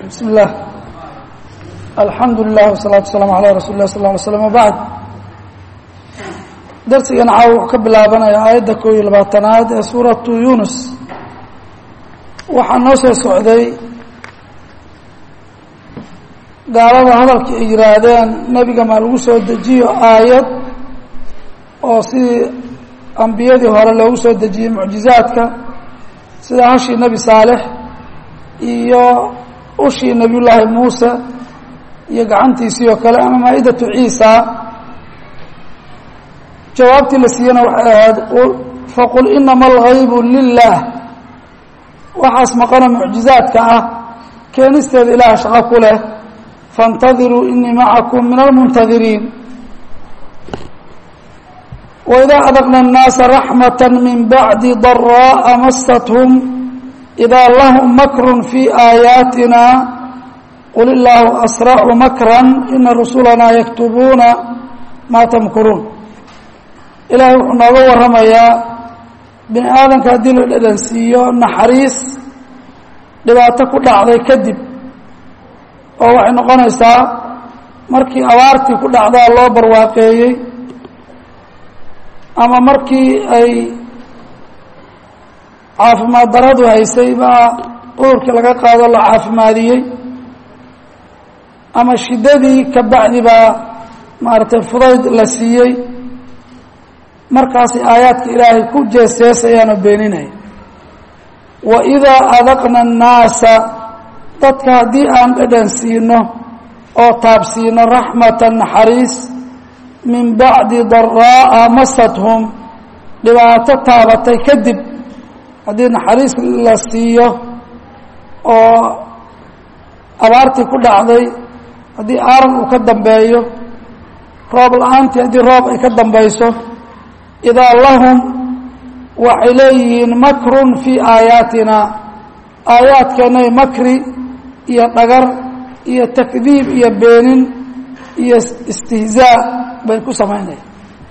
بسم الله الحمد لله والصلاة والسلام على رsuل الlah صلى اه عليه وسلم وبعد darsigan caaw wuxuu ka bilaabanaya aayadda koo iyo labaatanaad ee suuratu yunus waxaa noo soo socday gaalada hadalkii ay yihaahdeen nebiga maa lagu soo dejiyo aayad oo sidii ambiyadii hore loogu soo dejiyey mucjizaadka sida hashii nebi saalex iyo ushii nebiy llaahi muuse iyo gacantiisii oo kale ama maa-idatu ciisa jawaabtii la siiyena waxay ahayd faqul inama algaybu lilah waxaas maqano mucjizaadka ah keenisteeda ilaah shaqo ku leh faاntadiruu inii macakum min almuntadiriin waidaa adaqna الnaasa raxmaة min bacdi daraaءa mastathum idaa lahum makru fii aayaatina qul illaahu asracu makran ina rusulanaa yaktubuuna maa tamkuruun ilaahay wuxuu nooga warramayaa bini aadamka haddii la dhadhansiiyo naxariis dhibaato ku dhacday kadib oo waxay noqonaysaa markii abaartii ku dhacdaa loo barwaaqeeyey ama markii ay caafimaad daradu haysay baa cudurkii laga qaado la caafimaadiyey ama shiddadii ka bacdi baa maaragtay fudayd la siiyey markaasay aayaadka ilaahay ku jeesjeesayaan oo beeninaya wa idaa adaqna annaasa dadka haddii aan dhadhan siino oo taabsiino raxmatan naxariis min bacdi daraa'a masathum dhibaato taabatay kadib haddii naxariis la siiyo oo abaartii ku dhacday haddii aaran uu ka dambeeyo roob la-aantii haddii roob ay ka dambayso idaa lahum waxay leeyihiin makrun fii aayaatina aayaadkeennay makri iyo dhagar iyo takdiib iyo beenin iyo istihzaa bay ku samaynayaan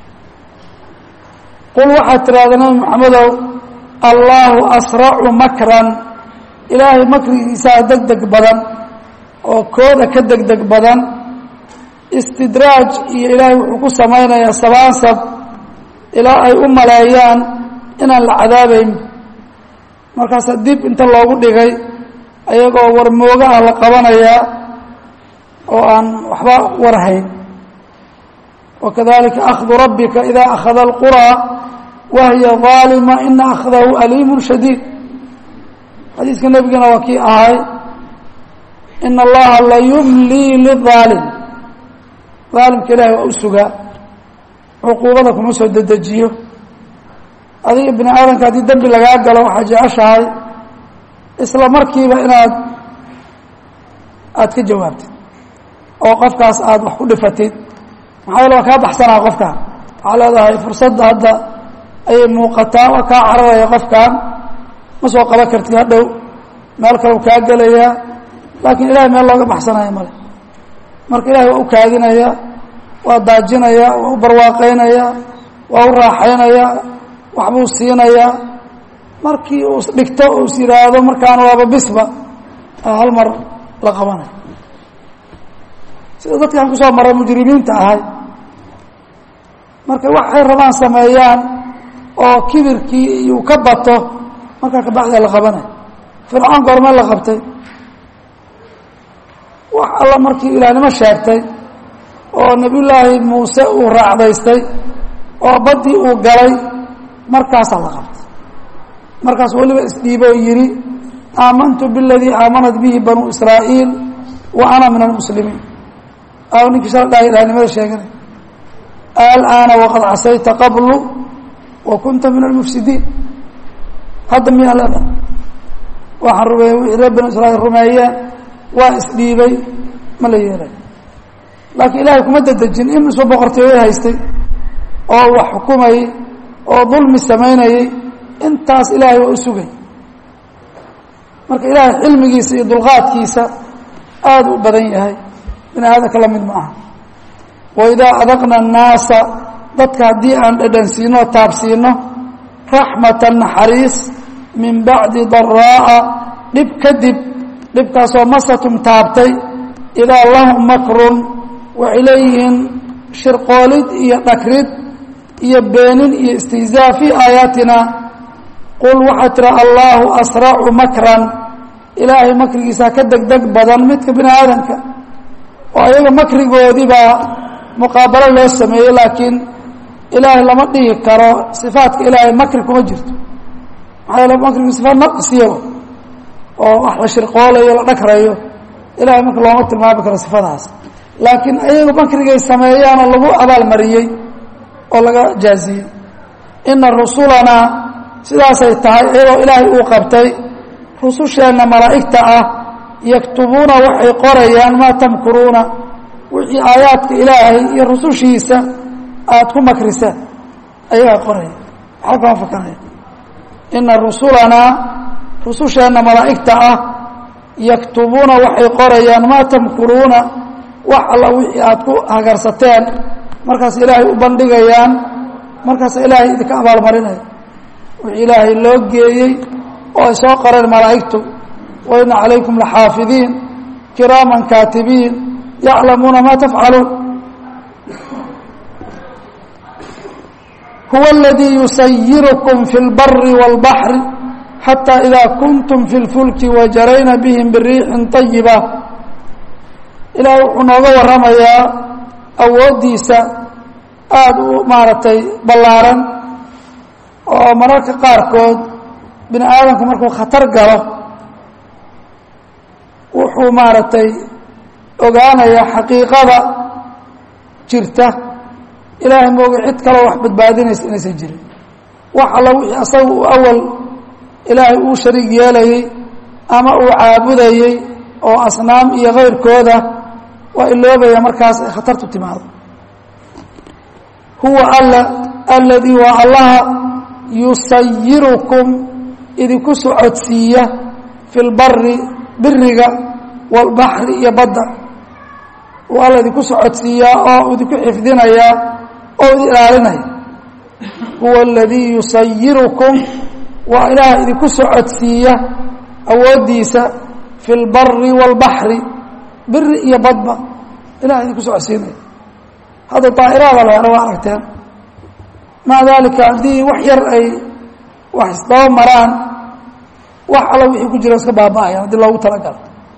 qul waxaad tidhahda nabi maxamedow allaahu asracu makran ilaahay makrigiisaa deg deg badan oo kooda ka deg deg badan istidraaj iyo ilaahay wuxuu ku samaynayaa sabaansab ilaa ay u maleeyaan inaan la cadaabayn markaasa dib inta loogu dhigay ayagoo warmooga ah la qabanayaa oo aan waxba warhayn wakadalika akhdu rabbika ida akhada alquraa wahiya ظaalima ina akhdahu aliimu shadiid xadiiska nebigana waa kii ahay ina allaha la yumlii liظaalim aalimka ilahi waa u sugaa cuquubada kuma soo dedejiyo adiga bini aadamka haddii dembi lagaa galo waxaa jeceshahay isla markiiba inaad aada ka jawaabtid oo qofkaas aada wax ku dhifatid maxaa yeele waa kaa baxsanaa qofkan waxaa leedahay fursadda hadda ayay muuqataa waa kaa cararaya qofkan ma soo qaban kartid hadhow meel kale u kaa gelayaa laakiin ilahay meel looga baxsanaya male marka ilahay waa u kaadinaya waa daajinaya waa u barwaaqaynaya waa u raaxaynaya waxbuu siinayaa markii uu dhigto uu is yidhaahdo markaana waaba bisba hal mar la qabanaya sida dadkan kusoo maray mujrimiinta ahay markay waxay rabaan sameeyaan oo kibirkii iyuu ka bato markaa kabacdia la qabanaya fircoon goormee la qabtay wax alla markii ilaahnimo sheegtay oo nebiyullaahi muuse uu raacdaystay oo baddii uu galay markaasaa la qabtay markaas weliba isdhiibo oo yidhi aamantu biاladii aamanat bihi banuu israa'iil wa ana min almuslimiin a ninkii shala dhahay ilahnimada sheeganay alaana waqad casayta qablu wa kunta min almufsidiin hadda miyaa leedahay waxaan rumeeyey wixii reer banu israa'iil rumeeyeen waa isdhiibay ma la yeelay laakiin ilaahay kuma dedejin in isba boqortooyo haystay oo wax xukumayey oo dulmi samaynayey intaas ilaahay waa u sugay marka ilaahay xilmigiisa iyo dulqaadkiisa aada u badan yahay bini aadamka la mid ma aha waidaa adaqna annaasa dadka haddii aan dhadhansiino o taabsiino raxmatan naxariis min bacdi daraa'a dhib kadib dhibkaasoo masatum taabtay idaa lahum makrun waxay leeyihiin shirqoolid iyo dhagrid iyo beenin iyo istihzaa fii aayaatina qul waxaa tira allaahu asracu makran ilaahay makrigiisaa ka degdeg badan midka bini aadamka oo ayaga makrigoodibaa muqaabalo loo sameeyey laakiin ilaahay lama dhihi karo sifaadka ilaahay makri kuma jirto maxaa yeele makrigu sifaad naqsiya oo wax la shirqoolayo la dhagrayo ilahay marka looma tilmaami karo sifadaas laakiin ayagu makrigay sameeyaanoo lagu abaalmariyey oo laga jaaziyey ina rusulanaa sidaasay tahay iyadoo ilaahay uu qabtay rususheenna malaa'igta ah yaktubuuna waxay qorayaan maa tamkuruuna wixii aayaadka ilaahay iyo rusushiisa aada ku makrisaan ayagaa qoraya waxba kama fakanaya ina rusulanaa rususheenna malaa'igta ah yaktubuuna waxay qorayaan maa tamkuruuna wax alla wixii aada ku hagarsateen markaas ilaahay u bandhigayaan markaasa ilaahay idinka abaalmarinaya wixii ilaahay loo geeyey oo ay soo qoreen malaa'igtu wa ina calaykum laxaafidiin kiraaman kaatibiin yaclamuuna maa tafcaluun huwa aladii yusayirukum fi اlbari wاlbaxri xatى ida kuntum fi اlfulki wajarayna bihim biriixin طayiba ilaahay wuxuu nooga waramayaa awooddiisa aada u maaragtay ballaaran oo mararka qaarkood bini aadamku markuu khatar galo wuxuu maaragtay ogaanayaa xaqiiqada jirta ilaahay mooga cid kaloo wax badbaadinaysa inaysan jirin wax alla wixii asaga uu awal ilaahay uu shariig yeelayey ama uu caabudayey oo asnaam iyo kayrkooda waa iloobaya markaas ay khatartu timaado huwa alla aladii waa allaha yusayirukum idinku socodsiiya fi lbari biriga walbaxri iyo badda uu alla idinku socodsiiyaa oo idinku xifdinayaa oo idin ilaalinaya huwa aladii yusayirukum waa ilaah idinku socodsiiya awooddiisa fi lbari wاlbaxri biri iyo badba ilaah idinku socodsiinaya hadda daa'iraada la helo waa aragteen maca daalika haddii wax yar ay wax isdaba maraan wax alla wixii ku jira iska baaba'aya haddii loogu talagalo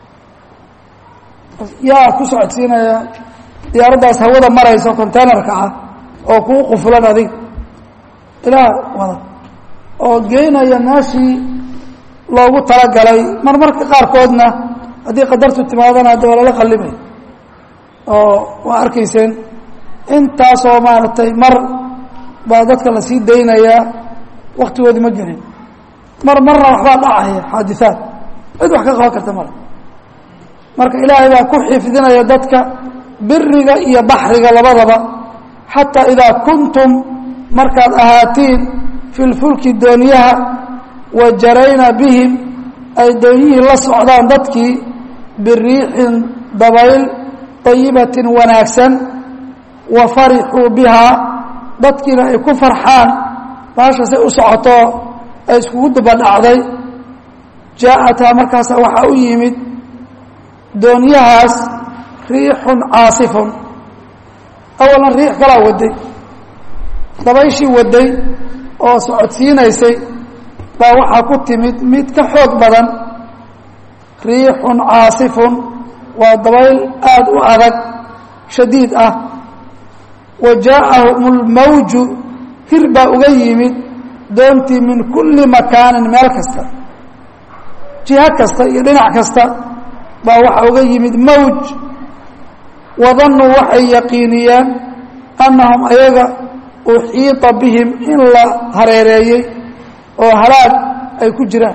yaa ku socodsiinaya diyaaraddaas hawada marayso containerka ah oo kuu qufulan adig ilaah wada oo geynaya meeshii loogu talagalay mar marka qaarkoodna haddii qadartu timaadana hadda waa lala qallimay oo waa arkayseen intaasoo maaragtay mar baa dadka lasii daynayaa waktigoodii ma gelin mar marna waxbaa dhacaya xaadiثaat cid wax ka qaban karta male marka ilaahay baa ku xifdinaya dadka biriga iyo baxriga labadaba xataa idaa kuntum markaad ahaatiin fi lfulki dooniyaha wa jarayna bihim ay doonyihii la socdaan dadkii biriixin dabayl طayibatin wanaagsan wa farixuu bihaa dadkiina ay ku farxaan baashasay u socoto ay iskugu dabadhacday jaaءataa markaasa waxaa u yimid doonyahaas riixun caasifun awalan riix kalaa waday dabayshii waday oo socodsiinaysay baa waxaa ku timid mid ka xoog badan riixun caasifun waa dabayl aada u adag shadiid ah wa jaaءahum اlmawju hir baa uga yimid doontii min kulli makaanin meel kasta jiho kasta iyo dhinac kasta baa waxaa uga yimid mawj wadannuu waxay yaqiiniyeen annahum ayaga uxiita bihim in la hareereeyey oo halaag ay ku jiraan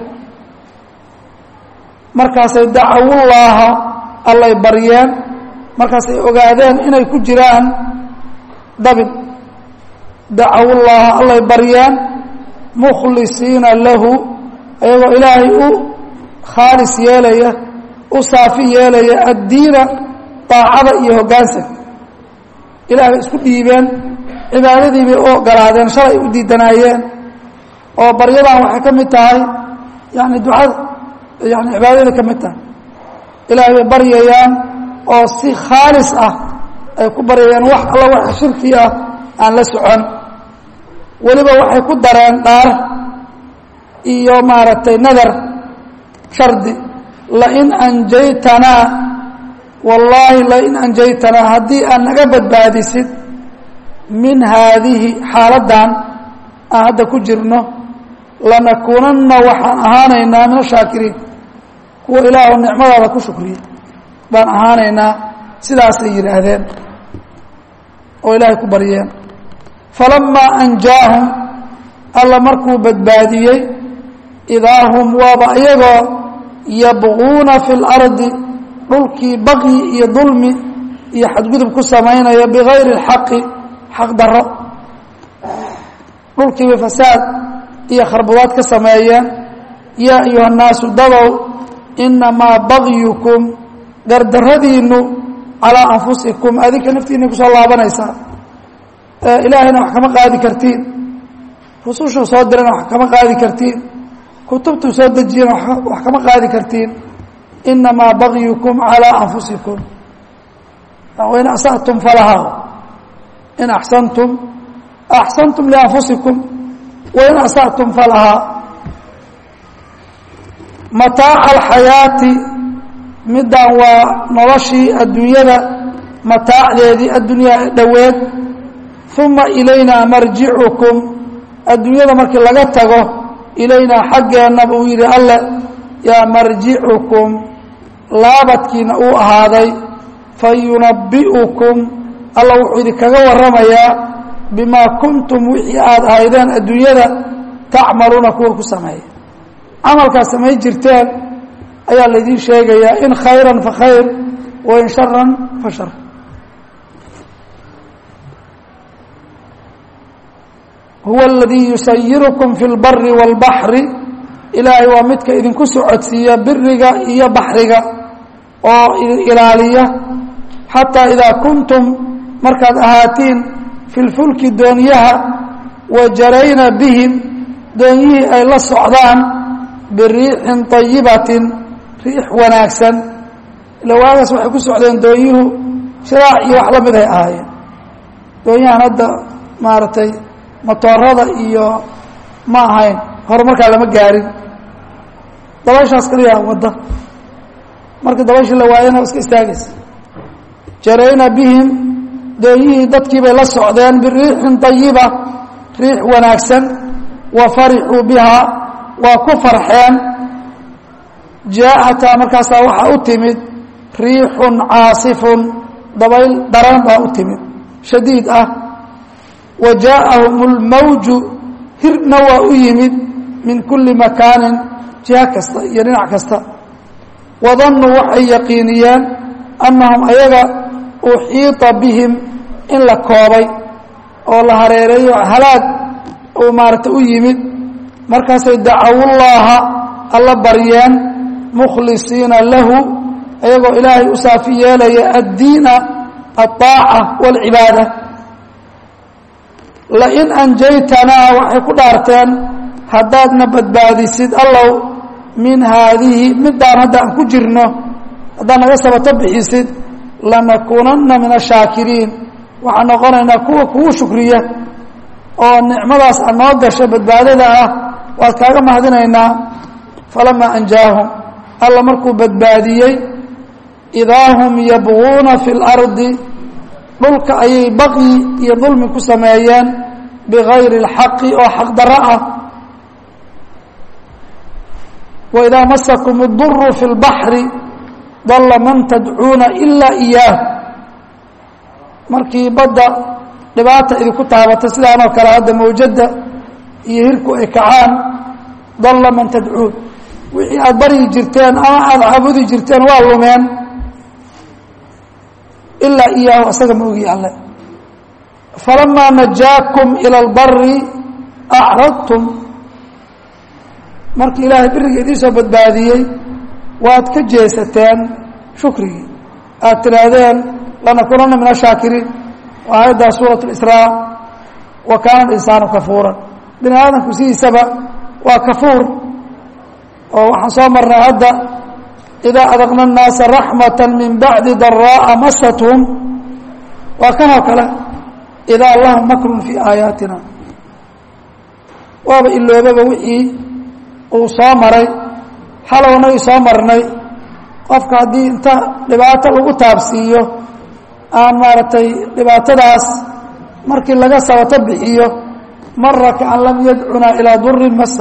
markaasay dacawullaaha allay baryeen markaasay ogaadeen inay ku jiraan dabin dacawullaaha allay baryeen mukhlisiina lahu ayagoo ilaahay u khaalis yeelaya u saafi yeelaya addiina daacada iyo hoggaansan ilaah bay isku dhiibeen cibaadadii bay u ogolaadeen shalay u diidanaayeen oo baryadan waxay ka mid tahay yani ducada yani cibaadada ka mid tahay ilaahay bay baryayaan oo si khaalis ah ay ku baryayaan wax alla waxa shirki ah aan la socon weliba waxay ku dareen dhaar iyo maaragtay nadar shardi lain anjaytanaa wallaahi lain anjaytanaa haddii aad naga badbaadisid min haadihi xaaladdan aan hadda ku jirno lanakuunanna waxaan ahaanaynaa min ashaakiriin kuwa ilaahu nicmadaada ku shukriya baan ahaanaynaa sidaasay yidhaahdeen oo ilaahay ku baryeen falamaa anjaahum alla markuu badbaadiyey idaa hum waaba iyagoo yabquuna fi اlardi dhulkii baqyi iyo dulmi iyo xadgudub ku samaynaya bigayri اlxaqi xaq daro dhulkiibay fasaad iyo kharbudaad ka sameeyeen yaa ayuha الnaasu dadow inamaa bagyukum gardaradiinu calىa anfusikum adinka naftiina kusoo laabanaysaa ilaahayna wax kama qaadi kartiin rusushuu soo dirana wax kama qaadi kartiin kutubtuu soo dejiyana wax kama qaadi kartiin inamaa bagyukum calىa anfusikum wain asatum falahaa in axsantum axsantum lianfusikum wain asatum falahaa mataaca alxayaati middan waa noloshii adduunyada mataacdeedii addunyaa ee dhoweed uma ilaynaa marjicukum adduunyada markii laga tago ilaynaa xaggeenna buu yidhi alle yaa marjicukum laabadkiina uu ahaaday fayunabbi'ukum alla wuxuu idinkaga warramayaa bimaa kuntum wixii aada ahaydeen adduunyada tacmaluuna kuwa ku sameeya camalkaad samayn jirteen ayaa laydiin sheegayaa in khayran fa khayr wa in sharan fa shar huwa aladii yusayirukum fi lbari wاlbaxri ilaahay waa midka idinku socodsiiya biriga iyo baxriga oo idin ilaaliya xataa idaa kuntum markaad ahaatiin fi lfulki doonyaha wa jarayna bihim doonyihii ay la socdaan biriixin طayibatin riix wanaagsan ila waagaas waxay ku socdeen doonyuhu shiraac iyo wax la mid ay ahaayeen doonyahan hadda maaragtay motoorada iyo ma ahayn horumarkaa lama gaarin dabayshaas kaliyaa wadda markii dabayshii la waayana iska istaagaysa jarayna bihim doonyihii dadkii bay la socdeen biriixin طayiba riix wanaagsan wa farixuu bihaa waa ku farxeen jaaءataa markaasaa waxaa u timid riixun caasifun dabayl daran baa u timid shadiid ah wa jaaءahum اlmawju hirna waa u yimid min kuli makaanin jiha kasta iyo dhinac kasta wadannuu waxay yaqiiniyeen annahum ayaga uxiiطa bihim in la koobay oo la hareereeyo halaag uu maaragtay u yimid markaasay dacawullaaha alla baryeen mukhlisiina lahu ayagoo ilaahay u saafi yeelaya addiina aلطaaca wاlcibaada lain anjaytanaa waxay ku dhaarteen haddaadna badbaadisid allow min haadihi middaan hadda aan ku jirno haddaad naga sabato bixisid lanakuunanna min ashaakiriin waxaan noqonaynaa kuwa kugu shukriya oo nicmadaas aad noo gasho badbaadada ah waad kaaga mahadinaynaa falamaa anjaahum alla markuu badbaadiyey idaa hum yabguuna fi اlardi dhulka ayay baqyi iyo dulmi ku sameeyeen bigayri اlxaqi oo xaq daro ah waidaa masakum اduru fi اlbaxri dalla man tadcuuna ilaa iyaah markii badda dhibaata idinku taabato sidaanoo kale hadda mawjadda iyo hirku ay kacaan dalla man tadcuun wixii aada baryi jirteen ama aada caabudi jirteen waa lumeen ilaa iyaahu asaga ma ogi alle falamaa najaakum ila اlbari acradtum markii ilaahay biriga idiin soo badbaadiyey waad ka jeesateen shukrigii aad tidhaahdeen lanakunana min ashaakiriin waa aayaddaa suuraة اisraa wa kaana insaanu kafuuran bini aadamku sidiisaba waa kafuur oo waxaan soo marnay hadda idaa adaqna الnaasa raxmaة min bacdi daraa'a masathum waa kanoo kale idaa lahum makrun fii aayaatina waaba iloobaba wixii uu soo maray xalownagii soo marnay qofka haddii inta dhibaato lagu taabsiiyo aan maaragtay dhibaatadaas markii laga sabato bixiyo mara kaan lam yadcunaa ilaa durin masa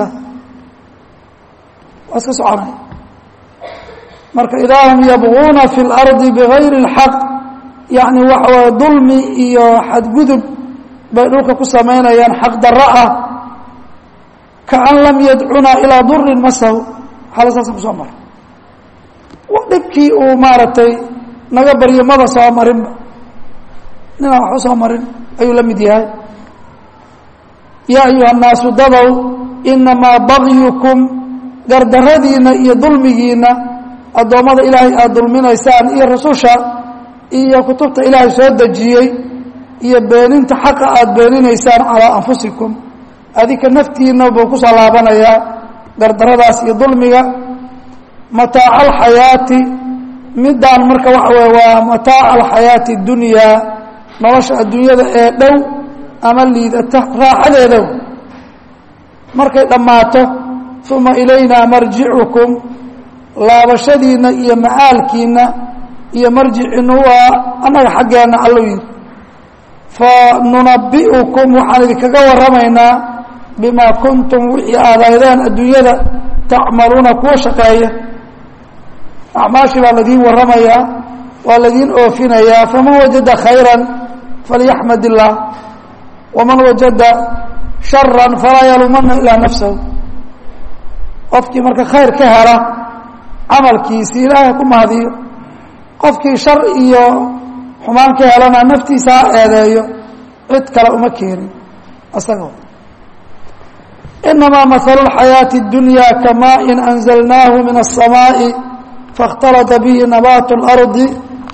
waa iska soconay marka idaa hum yabguuna fi اlardi bigayri اlxaq yacni waxa waye dulmi iyo xadgudub bay dhulka ku samaynayaan xaq darro ah kaan lam yadcunaa ilaa durin masahu xala saasa ku soo mara dhibkii uu maaragtay naga baryo maba soo marinba ninaan wax u soo marin ayuu la mid yahay yaa ayuha الnaasu dadow inamaa bagyukum gardaradiina iyo dulmigiina addoommada ilaahay aada dulminaysaan iyo rasusha iyo kutubta ilaahay soo dejiyey iyo beeninta xaqa aada beeninaysaan calaa anfusikum adika naftiina buu kusoo laabanayaa gardaradaas iyo dulmiga mataaca alxayaati midaan marka waxa weye waa mataaca alxayaati اdunyaa nolosha adduunyada ee dhow ama liidata raaxadeedow markay dhammaato uma ilayna marjicukum laabashadiinna iyo macaalkiinna iyo marjiciinna waa annaga xaggeenna allo yidhi fa nunabi'ukum waxaan idinkaga warramaynaa bimaa kuntum wixii aadaydeen adduunyada tacmaluuna kuwa shaqeeya acmaashii baa ladiin warramayaa waa ladiin oofinayaa faman wajada khayra falyaxmad illaah waman wajada shara falaa yalumana ilaa nafsahu qofkii marka khayr ka hela camalkiisii ilaahay ku mahadiyo qofkii shar iyo xumaan ka helana naftiisa ha eedeeyo cid kale uma keenin isaga inamaa mahalu اlxayaaةi اdunya kamaaءin anzalnaahu min الsamaaءi faاkhtalata bihi nabaat اlardi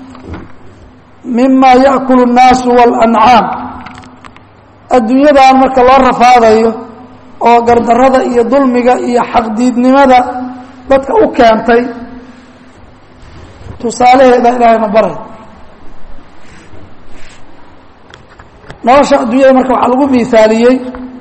mima yaأkul الnaasu wاlancaam adduunyadan marka loo rafaadayo oo gardarada iyo dulmiga iyo xaqdiidnimada dadka u keentay tusaalaheeda ilaahayna baray nolosha adduunyada marka waxaa lagu miaaliyey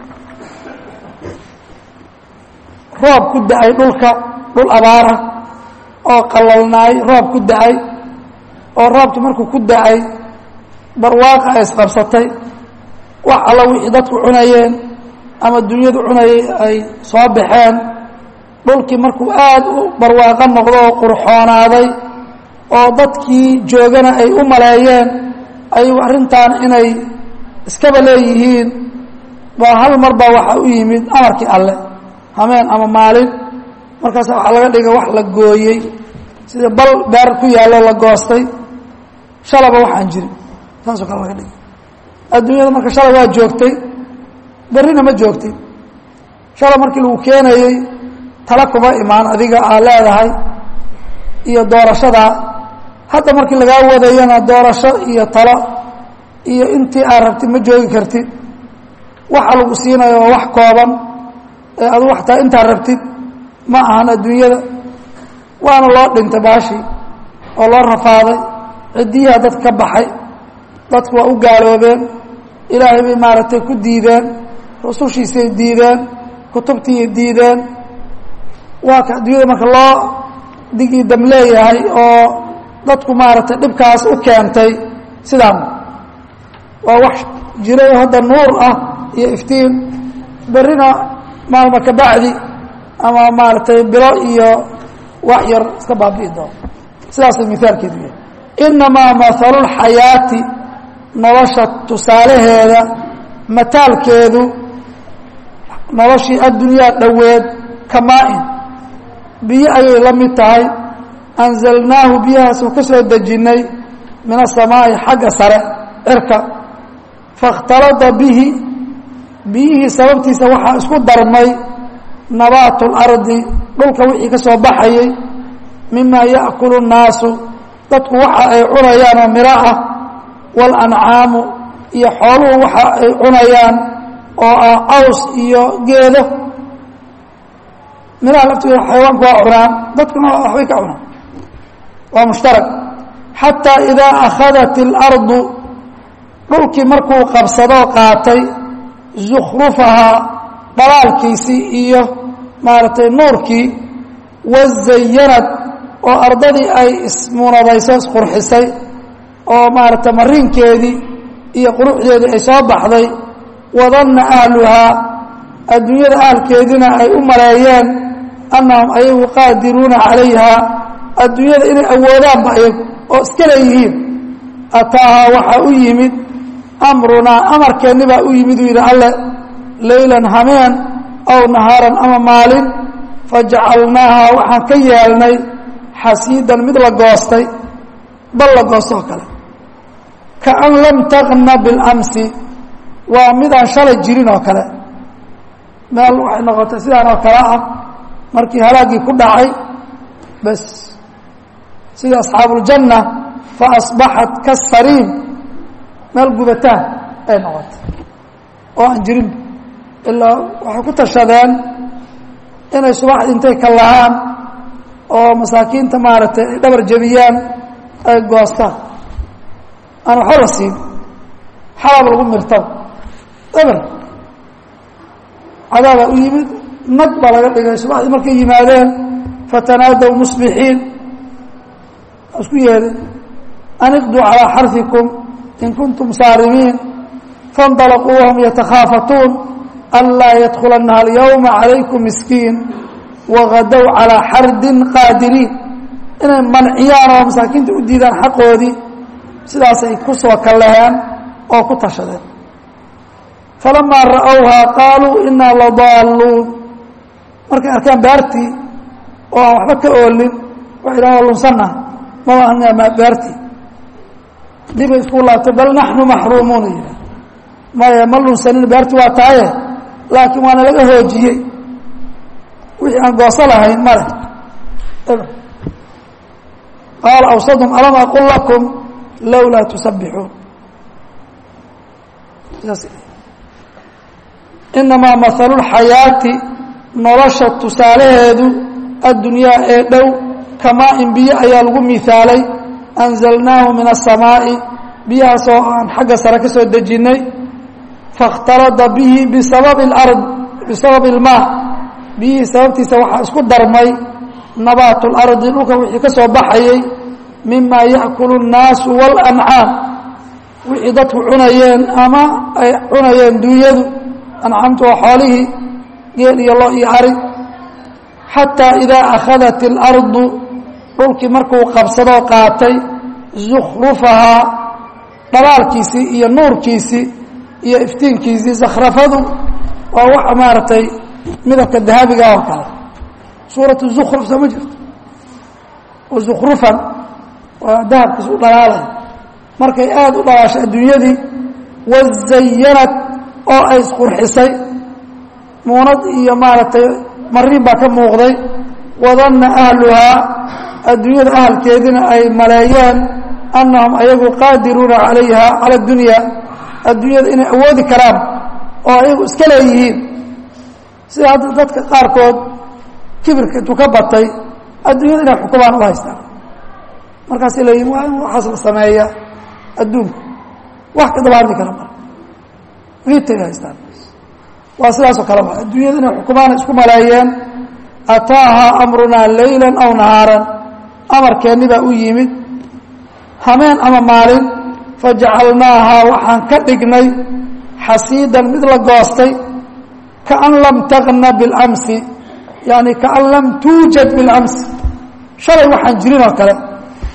roob ku da-ay dhulka dhul abaara oo qalalnaay roob ku da-ay oo roobki markuu ku da-ay barwaaqa ay isqabsatay wax alla wixii dadku cunayeen ama dunyadu cunayay ay soo baxeen dhulkii markuu aada u barwaaqo noqdo oo qurxoonaaday oo dadkii joogana ay u maleeyeen ayagu arrintan inay iskaba leeyihiin baa hal mar baa waxaa u yimid amarkii alle hameen ama maalin markaasa waxaa laga dhigay wax la gooyey sida bal beer ku yaallo la goostay shalaba waxaan jirin saasoo kale laga dhigay adduunyada marka shalay waa joogtay berrina ma joogtay shalay markii lagu keenayey tala kuma imaan adiga aa leedahay iyo doorashadaa hadda markii lagaa wadayana doorasho iyo talo iyo intii aad rabtid ma joogi kartid waxa lagu siinayo waa wax kooban ee adu waxtaa intaad rabtid ma ahan adduunyada waana loo dhintay baashii oo loo rafaaday ciddiyaha dad ka baxay dadku waa u gaaloobeen ilaahay bay maaragtay ku diideen rusushiisay diideen kutubtiiy diideen waa ka adduunyada marka loo digii dam leeyahay oo dadku maaragtay dhibkaas u keentay sidaan waa wax jiray hadda nuur ah iyo iftiin berrina maalma ka bacdi ama maaragtay bilo iyo wax yar iska baabi'i doono sidaasay mihaalkeedu yahay inamaa mahalu lxayaati nolosha tusaalaheeda mataalkeedu noloshii addunyaa dhoweed kamaa-in biyo ayay la mid tahay anzalnaahu biyahaasuu ka soo dejinnay min asamaa'i xagga sare cirka faاkhtalada bihi biyihii sababtiisa waxaa isku darmay nabaatu اlardi dhulka wixii ka soo baxayay mima yaأkulu الnaasu dadku waxa ay cunayaan oo miro ah wاlancaamu iyo xooluhu waxa ay cunayaan oo ah caws iyo geedo miraha laftooda xayawaanku waa cunaan dadkuna waxbay ka cunaan waa mushtarak xataa idaa akhadat اlardu dhulkii markuu qabsadoo qaatay zukhrufahaa dhalaalkiisii iyo maaragtay nuurkii wazayanad oo ardadii ay ismunadayso isqurxisay oo maaragtay mariinkeedii iyo quruxdeedii ay soo baxday wadanna ahluhaa adduunyada ahalkeediina ay u maleeyeen annahum ayagu qaadiruuna calayha adduunyada inay awoodaanba ayagu oo iska leeyihiin ataahaa waxaa u yimid amrunaa amarkeenni baa u yimid uu yidhi alle leylan hameen aw nahaaran ama maalin fajacalnaaha waxaan ka yeelnay xasiidan mid la goostay bal la goosto oo kale kaan lam taqna biاlamsi waa midaan shalay jirin oo kale meel waxay noqotay sidaan oo kale ah markii halaaggii ku dhacay bas sida asxaabuuljanna faasbaxat kasariim meel gubataan ay noqotay oo aan jirinba ilaa waxay ku tashadeen inay subaxdii intay ka lahaan oo masaakiinta maaragtay ay dhabar jebiyaan ay goostaan aan waxba la siin xalab lagu mirtaba eber cadaabaa u yimid nag baa laga dhigay subaxdii markay yimaadeen fatanaadow musbixiin isku yeedhay an iqduu calىa xarfikum in kuntum saarimiin faاnطalaquu wahum yatakhaafatuun anlaa yadkulanaha alyawma calaykum miskiin wagadow calىa xardin qaadiriin inay manciyaan oo masaakiinta u diidaan xaqoodii sidaasay ku soo kalleheen oo ku tashadeen falamaa ra'owhaa qaaluu inaa ladaalluun markay arkaan beartii oo aan waxba ka oolin waxay dhahan waa lunsannaha maba anamaa beartii dibay isku laabtay bal naxnu maxruumuuna yidhah maya ma lunsanin beartii waa tahaye laakiin waana laga hoojiyey wixii aan gooso lahayn male qaala awsadum alam aqul lakum lowlaa tusabbixuun inamaa mahalu lxayaati nolosha tusaalaheedu addunyaa ee dhow kamaa in biyo ayaa lagu miaalay anzalnaahu min aلsamaa'i biyahaasoo aan xagga sare ka soo dejinnay faاkhtalada bihi bisababi اlard bisababi اlmaa biyihii sababtiisa waxaa isku darmay nabaatu اlardi dhulka wixii ka soo baxayey mima yaأkulu الnaasu wاlancaam wixii dadku cunayeen ama ay cunayeen duunyadu ancaamtu waa xoolihii geel iyo lo iyo ari xataa idaa akhadat اlardu dhulkii markuu qabsadoo qaatay zukhrufahaa dhalaalkiisii iyo nuurkiisii iyo iftiinkiisii zakhrafadu waa waxa maaragtay midabka dahabiga oo kale suuratu zukhruf soo ma jirto wazukhrufan waa dahabkiis u dhalaalay markay aada u dhalaashay adduunyadii wazayanad oo ay isqurxisay muunad iyo maaragtay mariin baa ka muuqday wadanna ahluhaa adduunyada ahalkeedina ay maleeyeen annahum ayagu qaadiruuna calayha cala addunya adduunyada inay awoodi karaan oo ayagu iska leeyihiin sida hadda dadka qaarkood kibirka intuu ka batay adduunyada inay xukumaan u haystaan markaasay leeyihin waa in waxaas la sameeya adduunku wax ka daba hadli kara mara riitay haystaan waa sidaasoo kale ba adduunyada inay xukumaana isku maleeyeen ataahaa amrunaa leyla aw nahaaran amarkeenni baa u yimid hameen ama maalin fajacalnaahaa waxaan ka dhignay xasiidan mid la goostay kaan lam tagna biاlamsi yani kaan lam tuujad biاlamsi shalay waxaan jirin oo kale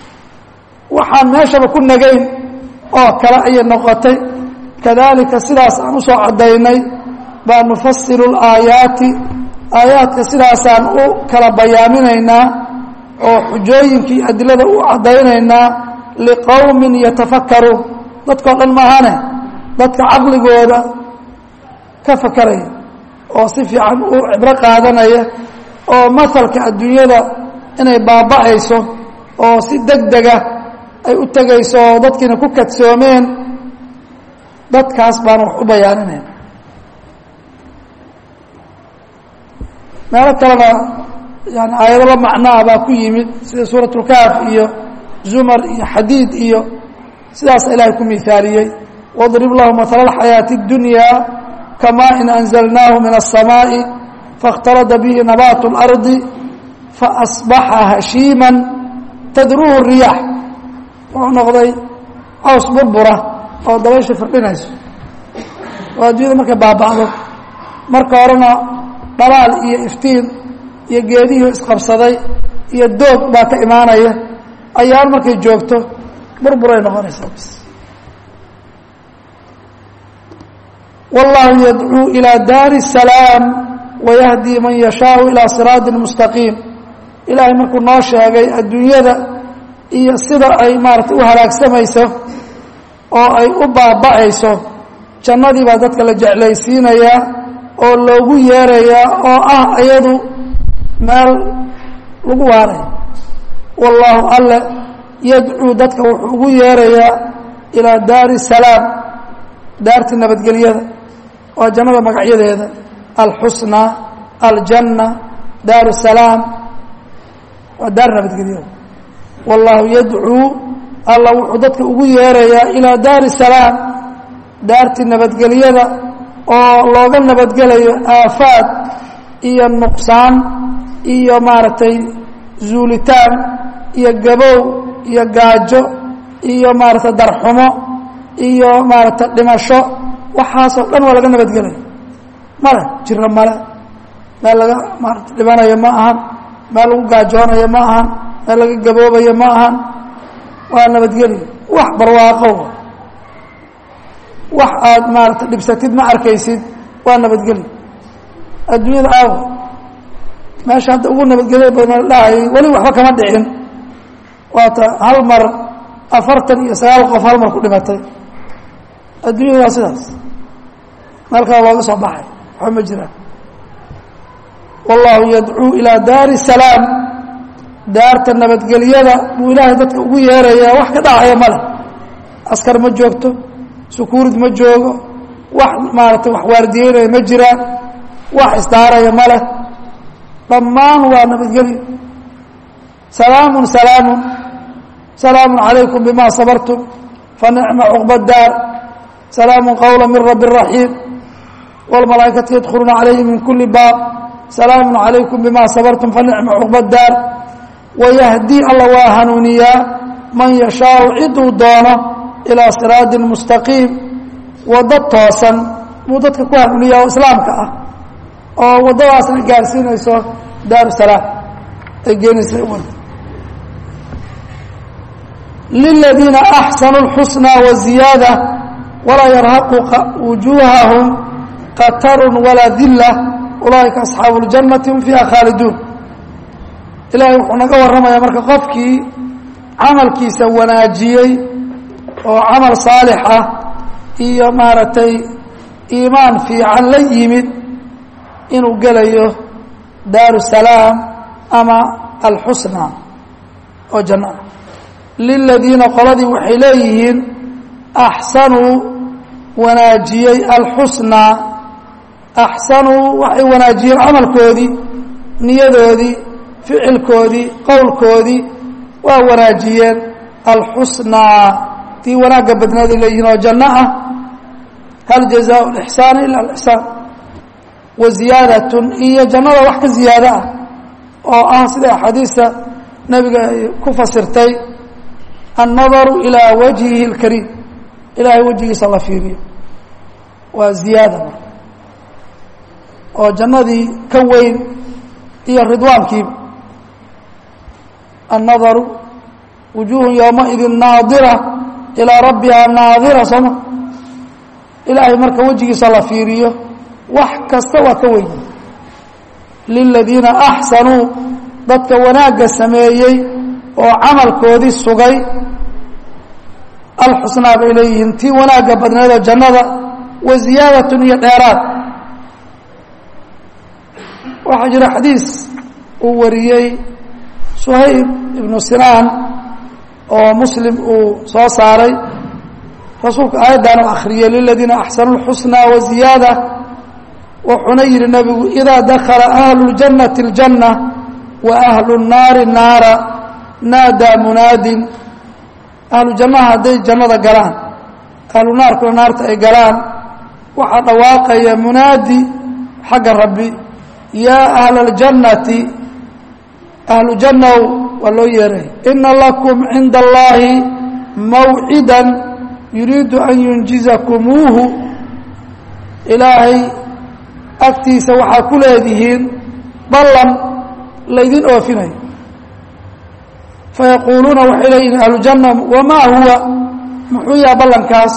waxaan meeshaba ku nagayn oo kale ayay noqotay kadalika sidaas aan usoo caddaynay baa nufasilu اlaayaati aayaadka sidaasaan u kala bayaaminaynaa oo xujooyinkii adilada u caddaynaynaa liqowmin yatafakaruun dadkao dhan maahane dadka caqligooda ka fakaraya oo si fiican u cibro qaadanaya oo masalka adduunyada inay baaba'ayso oo si deg dega ay u tegayso oo dadkiina ku kadsoomeen dadkaas baan wax u bayaaninayna meelo kalena yani aayado la macnaa baa ku yimid sida suurat اlkaaf iyo zumar iyo xadiid iyo sidaas ilaahay ku miaaliyey واضرب له مثل الحياة الدنيا كماء أنزلناه من السماء فاختلط به نبات الأرض فأصبح هشيما تdروه الرياح wuxuu noqday caws burbura oo dabaysha firdhinayso oo addunyada markay baaba'do marka horena dhalaal iyo iftiin iyo geedihii isqabsaday iyo doog baa ka imaanaya ayaan markay joogto burburay noqonaysaa bs والله يدعو إلى دار السلام ويهدي من يشاء إلى صراط مستقيم إلahay markuu noo sheegay adduunyada iyo sida ay maarata u halaagsamayso oo ay u baaba'ayso jannadii baa dadka la jeclaysiinayaa oo loogu yeerayaa oo ah iyadu meel lagu waaraya wallaahu alle yadcuu dadka wuxuu ugu yeerayaa ilaa daari الsalaam daartii nabadgelyada waa jannada magacyadeeda alxusna aljanna daaru salaam waa daar nabadgelyada wallaahu yadcuu alla wuxuu dadka ugu yeerayaa ilaa daari salaam daartii nabadgelyada oo looga nabadgelayo aafaad iyo nuqsaan iyo maaragtay zuulitaan iyo gabow iyo gaajo iyo maaragtay darxumo iyo maaragtay dhimasho waxaasoo dhan waa laga nabadgelaya male jiro male meel laga maarata dhibanayo ma ahan meel lagu gaajoonayo ma ahan meel laga gaboobayo ma ahan waa nabadgelya wax barwaaqo wax aad maarata dhibsatid ma arkaysid waa nabadgelya adduunyada aawa meesha hadda ugu nabadgelya badan dhahayay weli waxba kama dhicin waata hal mar afartan iyo sagaal qof hal mar ku dhimatay adduunyada waa sidaas meel kale looga soo baxay waxba ma jiraan wallahu yadcuu ilaa daari salaam daarta nabadgelyada buu ilaahay dadka ugu yeerayaa wax ka dhacaya male askar ma joogto sukuurid ma joogo wax maaragtay wax waardiyeynaya ma jiraan wax isdaaraya male dhammaan waa nabadgelyo salaamun salaamun salaamun calaykum bima sabartum fanicma cuqba daar salaamu qowla min rabi raxiim wاlmalaaikatu yadkhuluuna calayhi min kuli baab salaamu calaykum bima sabartum fanicma cuqba daar wayahdii alla waa hanuuniyaa man yashaau ciduu doono ilaa siraadin mustaqiim waddo toosan buu dadka ku hanuuniyaa oo islaamka ah oo waddadaasna gaarsiinayso daaru salaam ay geenaysa umada liladiina axsanuu اlxusnaa waziyaada walaa yarhaqu wujuuhahum qatarun walaa dila ulaaئika asxaabu اljannati hum fiiha khaaliduun ilaahay wuxuu naga warramayaa marka qofkii camalkiisa wanaajiyey oo camal saalix ah iyo maaragtay iimaan fiican la yimid inuu gelayo daaru salaam ama alxusna oo janno ah liladiina qoladii waxay leeyihiin axsanuu wanaajiyey alxusnaa axsanuu waxay wanaajiyeen camalkoodii niyadoodii ficilkoodii qowlkoodii waa wanaajiyeen alxusnaa tii wanaagga badnaaday leeyihiin oo janno ah hal jazaau lixsaani ila alixsaan wa ziyaadatun iyo jannada wax ka ziyaado ah oo ah sida axaadiista nebiga ay ku fasirtay annadaru ilaa wajhihi اlkariim ilaahay wejigiisa la fiiriyo waa ziyaada marka oo jannadii ka weyn iyo ridwaankiiba annadaru wujuuhu yowmaidin naadira ilaa rabbihaa naadira sooma ilaahay marka wejigiisa la fiiriyo wax kasta waa ka weyn liladiina axsanuu dadka wanaagga sameeyey oo camalkoodii sugay alxusnaa bay leeyihiin tii wanaagga badneedoo jannada wa ziyaadatun iyo dheeraad waxaa jira xadiis uu wariyey suhayb ibnu sinaan oo muslim uu soo saaray rasuulka aayaddan u akhriyey liladiina axsanuu اlxusnaa wa ziyaada wuxuuna yihi nebigu idaa dakala ahlu اljannati اljanna wa ahlu الnaari naara naadaa munaadin ahlu jannaha hadday jannada galaan ahlu naarkuna naarta ay galaan waxaa dhawaaqaya munaadi xagga rabbi yaa ahla اljannati ahlu jannow waa loo yeeray ina lakum cinda allahi mawcida yuriidu an yunjizakumuuhu ilaahay agtiisa waxaa ku leedihiin ballan laydin oofinayo fayaquuluuna waxay leeyihin ahlu janna wamaa huwa muxuu yaha ballankaas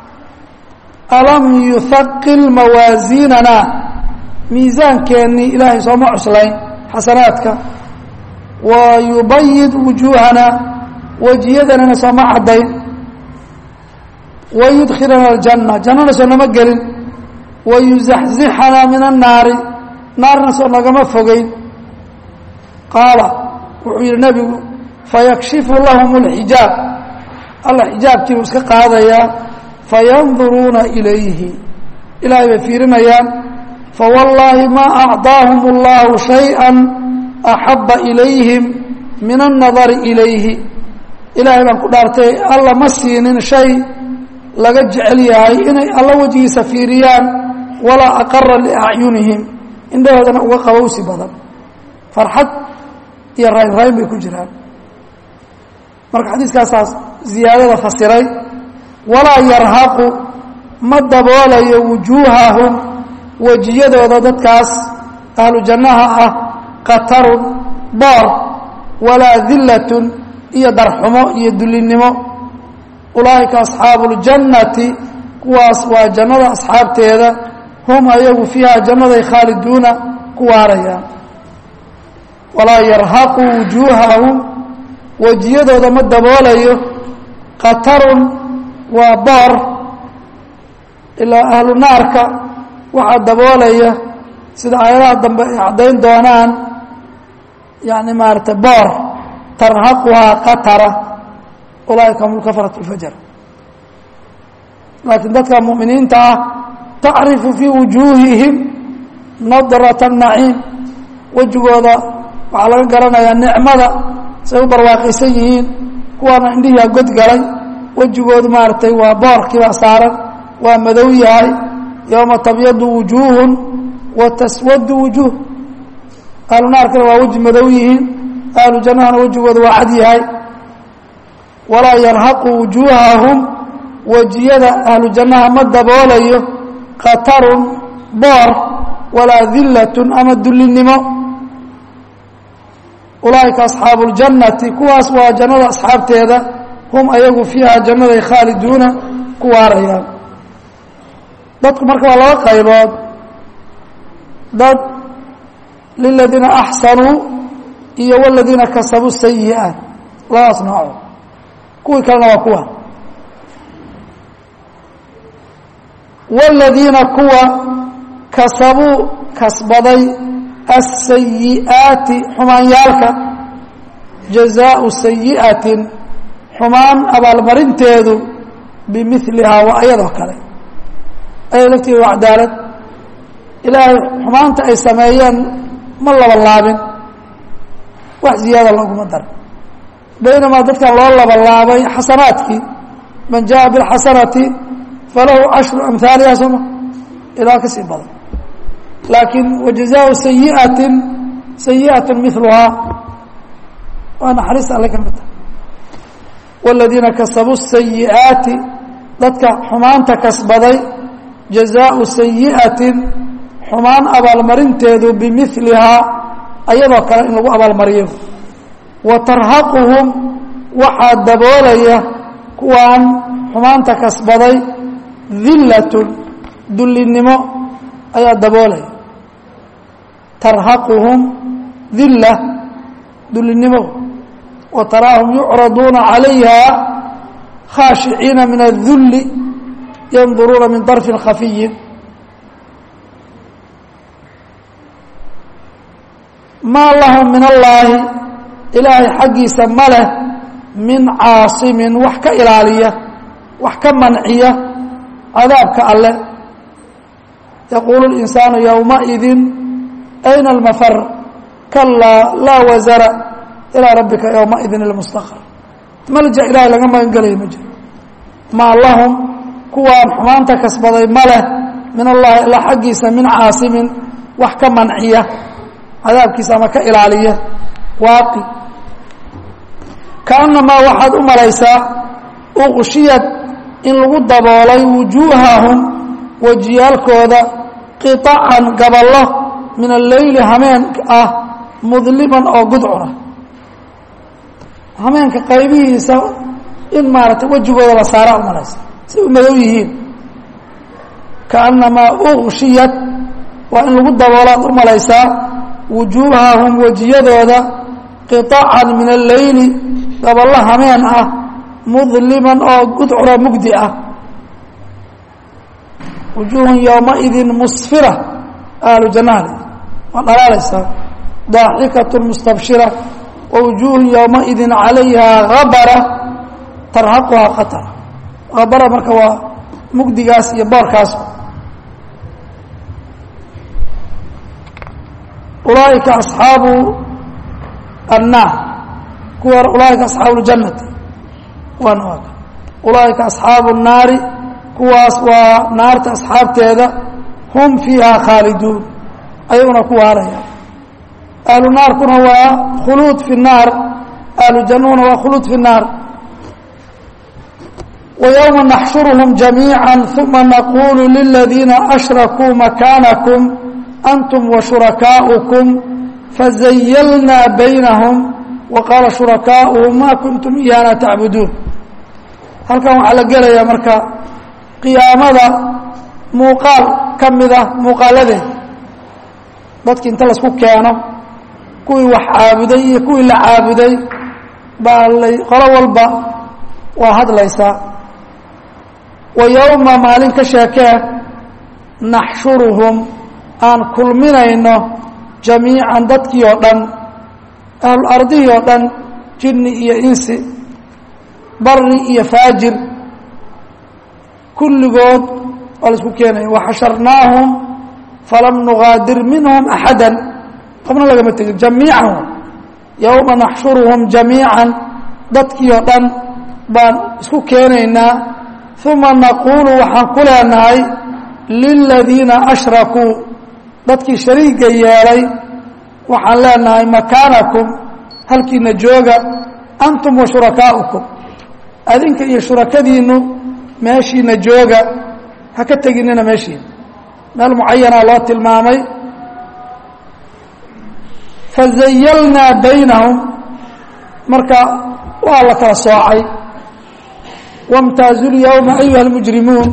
alam yuhaqil mawaasiinana miisaankeenii ilaahay sooma cuslayn xasanaadka wa yubayid wujuuhana wejiyadanana sooma caddayn wayudkhilana aljanna jannana soo nama gelin wayuzaxzixana min annaari naarna soo nagama fogeyn qaala wuxuu yidhi nebigu fayakshifu lahum اlxijaab alla xijaabkiibuu iska qaadayaa fayanduruuna ilayhi ilaahay bay fiirinayaan fawallaahi maa acطaahum اllahu shayئa axaba ilayhim min الnadari ilayhi ilaahay baan ku dhaartay alla ma siinin shay laga jecel yahay inay alla wejigiisa fiiriyaan walaa aqara liacyunihim indhahoodana uga qabowsi badan farxad iyo raynrayn bay ku jiraan marka xadiiskaasaas ziyaadada fasiray walaa yarhaqu ma daboolayo wujuuhahum wejiyadooda dadkaas ahlu jannaha ah qatarun boor walaa dillatun iyo darxumo iyo dullinnimo ulaa'ika asxaabu اljannati kuwaas waa jannada asxaabteeda hum ayagu fiiha jannaday khaaliduuna ku waarayaan walaa yarhaqu wujuuhahum wejiyadooda ma daboolayo qatarun waa boor ilaa ahlu naarka waxaa daboolaya sida aayadaha dambe ay caddayn doonaan yani maarata boor tarhaquhaa qatara ulaaika hum lkafarat اlfajar laakiin dadka mu'miniinta ah tacrifu fii wujuuhihim nadraة الnaciim wejigooda waxaa laga garanayaa nicmada say u barwaaqaysan yihiin kuwaana indhihiia god galay wejigoodu maaragtay waa boorkiibaa saaran waa madow yahay yowma tabyadu wujuuhun wa taswadu wujuuh ahlu naarkana waa weji madow yihiin ahlu jannahana wejigooda waa cad yahay walaa yarhaqu wujuuhahum wejiyada ahlu jannaha ma daboolayo qatarun boor walaa dillatun ama dullinnimo ulaaika asxaabu اljannati kuwaas waa jannada asxaabteeda hum ayagu fiiha jannaday khaaliduuna ku waarayaan dadku marka waa laba qaybood dad liladiina axsanuu iyo waladiina kasabuu sayi'aat labadaas nooco kuwii kalena waa kuwa waladiina kuwa kasabuu kasbaday aلsayi'aati xumaanyaalka jazaau sayi'atin xumaan abaalmarinteedu bimilihaa waa ayadoo kale ayado lafteeda waa cadaalad ilaahay xumaanta ay sameeyeen ma laba laabin wax ziyaada looguma darin baynamaa dadkan loo laba laabay xasanaadkii man jaءa biاlxasanati falahu cashru amhaaliha sooma ilaa ka sii badan laakiin wajazaau sayi'atin sayi'at miluhaa waa naxariista alle ka mid tahay waladiina kasabuu sayi'aati dadka xumaanta kasbaday jazaau sayi'atin xumaan abaalmarinteedu bimilihaa ayadoo kale in lagu abaalmariyo wa tarhaquhum waxaa daboolaya kuwaan xumaanta kasbaday dillatun dullinimo ayaa daboolaya tarhaquhum dilla dullinimo wa taraahum yucraduuna calayha khaashiciina min adulli yanduruuna min darfin khafiyin maa lahum min allaahi ilaahay xaggiisa ma leh min caasimin wax ka ilaaliya wax ka manciya cadaabka alle yaquulu اlinsaanu yowmaidin ayna almafar kalaa laa wasara ilaa rabbika yowmaidin ilmustaqar malja ilaahay laga magan gelaya ma jiro maa lahum kuwaan xumaanta kasbaday ma leh min allahi alla xaggiisa min caasimin wax ka manciya cadaabkiisa ama ka ilaaliya waaqi kaanamaa waxaad u malaysaa uqshiyad in lagu daboolay wujuuhahum wejiyaalkooda qiطacan gaballo min alleyli hameen ah mudliman oo gudcuna hameenka qaybihiisa in maaragtay wejigooda la saaraa u malaysa say u madow yihiin kaanamaa uqshiyad waa in lagu daboolaad u malaysaa wujuuhahum wejiyadooda qiطacan min alleyli gaballo hameen ah mudliman oo gudcuna mugdi ah wujuuhun yowmaidin musfira ahlu jannahale waa dhalaalaysaa daaxikatu mustabshira wa wujuuhun yowmaidin calayha habara tarhaquhaa khatara habara marka waa mugdigaas iyo boorkaas ulaaئika aصxaabu الnaar kuwa ulaaئika aصxaabu اljannati wan ulaaئika aصxaabu الnaari kuwaas waa naarta asxaabteeda hum fiiha khaaliduun ayaguna ku waaraya ahlu naarkuna waa khuluud fi الnaar ahlu jannahuna waa khuluud fi الnaar وyومa نxشhuرهم جamيiعا ثuma نqulu للذiina أشhrakوu مakاnكم أntم وشhuرakاؤكم فزaylna bynهم وqاala شhuرakاؤهم ma kunتم إyaana تacbuduun halkan waxaa la gelaya marka qiyaamada muuqaal ka mida muuqaaladeed dadki inta lasku keeno kuwii wax caabuday iyo kuwii la caabuday baa qolo walba waa hadlaysaa wa yowma maalin ka sheekee naxshuruhum aan kulminayno jamiican dadkii oo dhan ahlu ardihii oo dhan jinni iyo insi bari iyo faajir kulligood waa la isku keenaya waxasharnaahum falam nugaadir minhum axada qofna lagama tegin jamiican yowma naxshuruhum jamiican dadkii oo dhan baan isku keenaynaa uma naquulu waxaan ku leenahay liladiina ashrakuu dadkii shariiga yeelay waxaan leenahay makaanakum halkiina jooga antum wa shurakaa'ukum adinka iyo shurakadiinu meeshiina jooga ha ka teginina meeshiina meel mucayanaa loo tilmaamay fazayalnaa baynahum marka waa la kala soocay wاmtaazu lyowma ayuha اlmujrimuun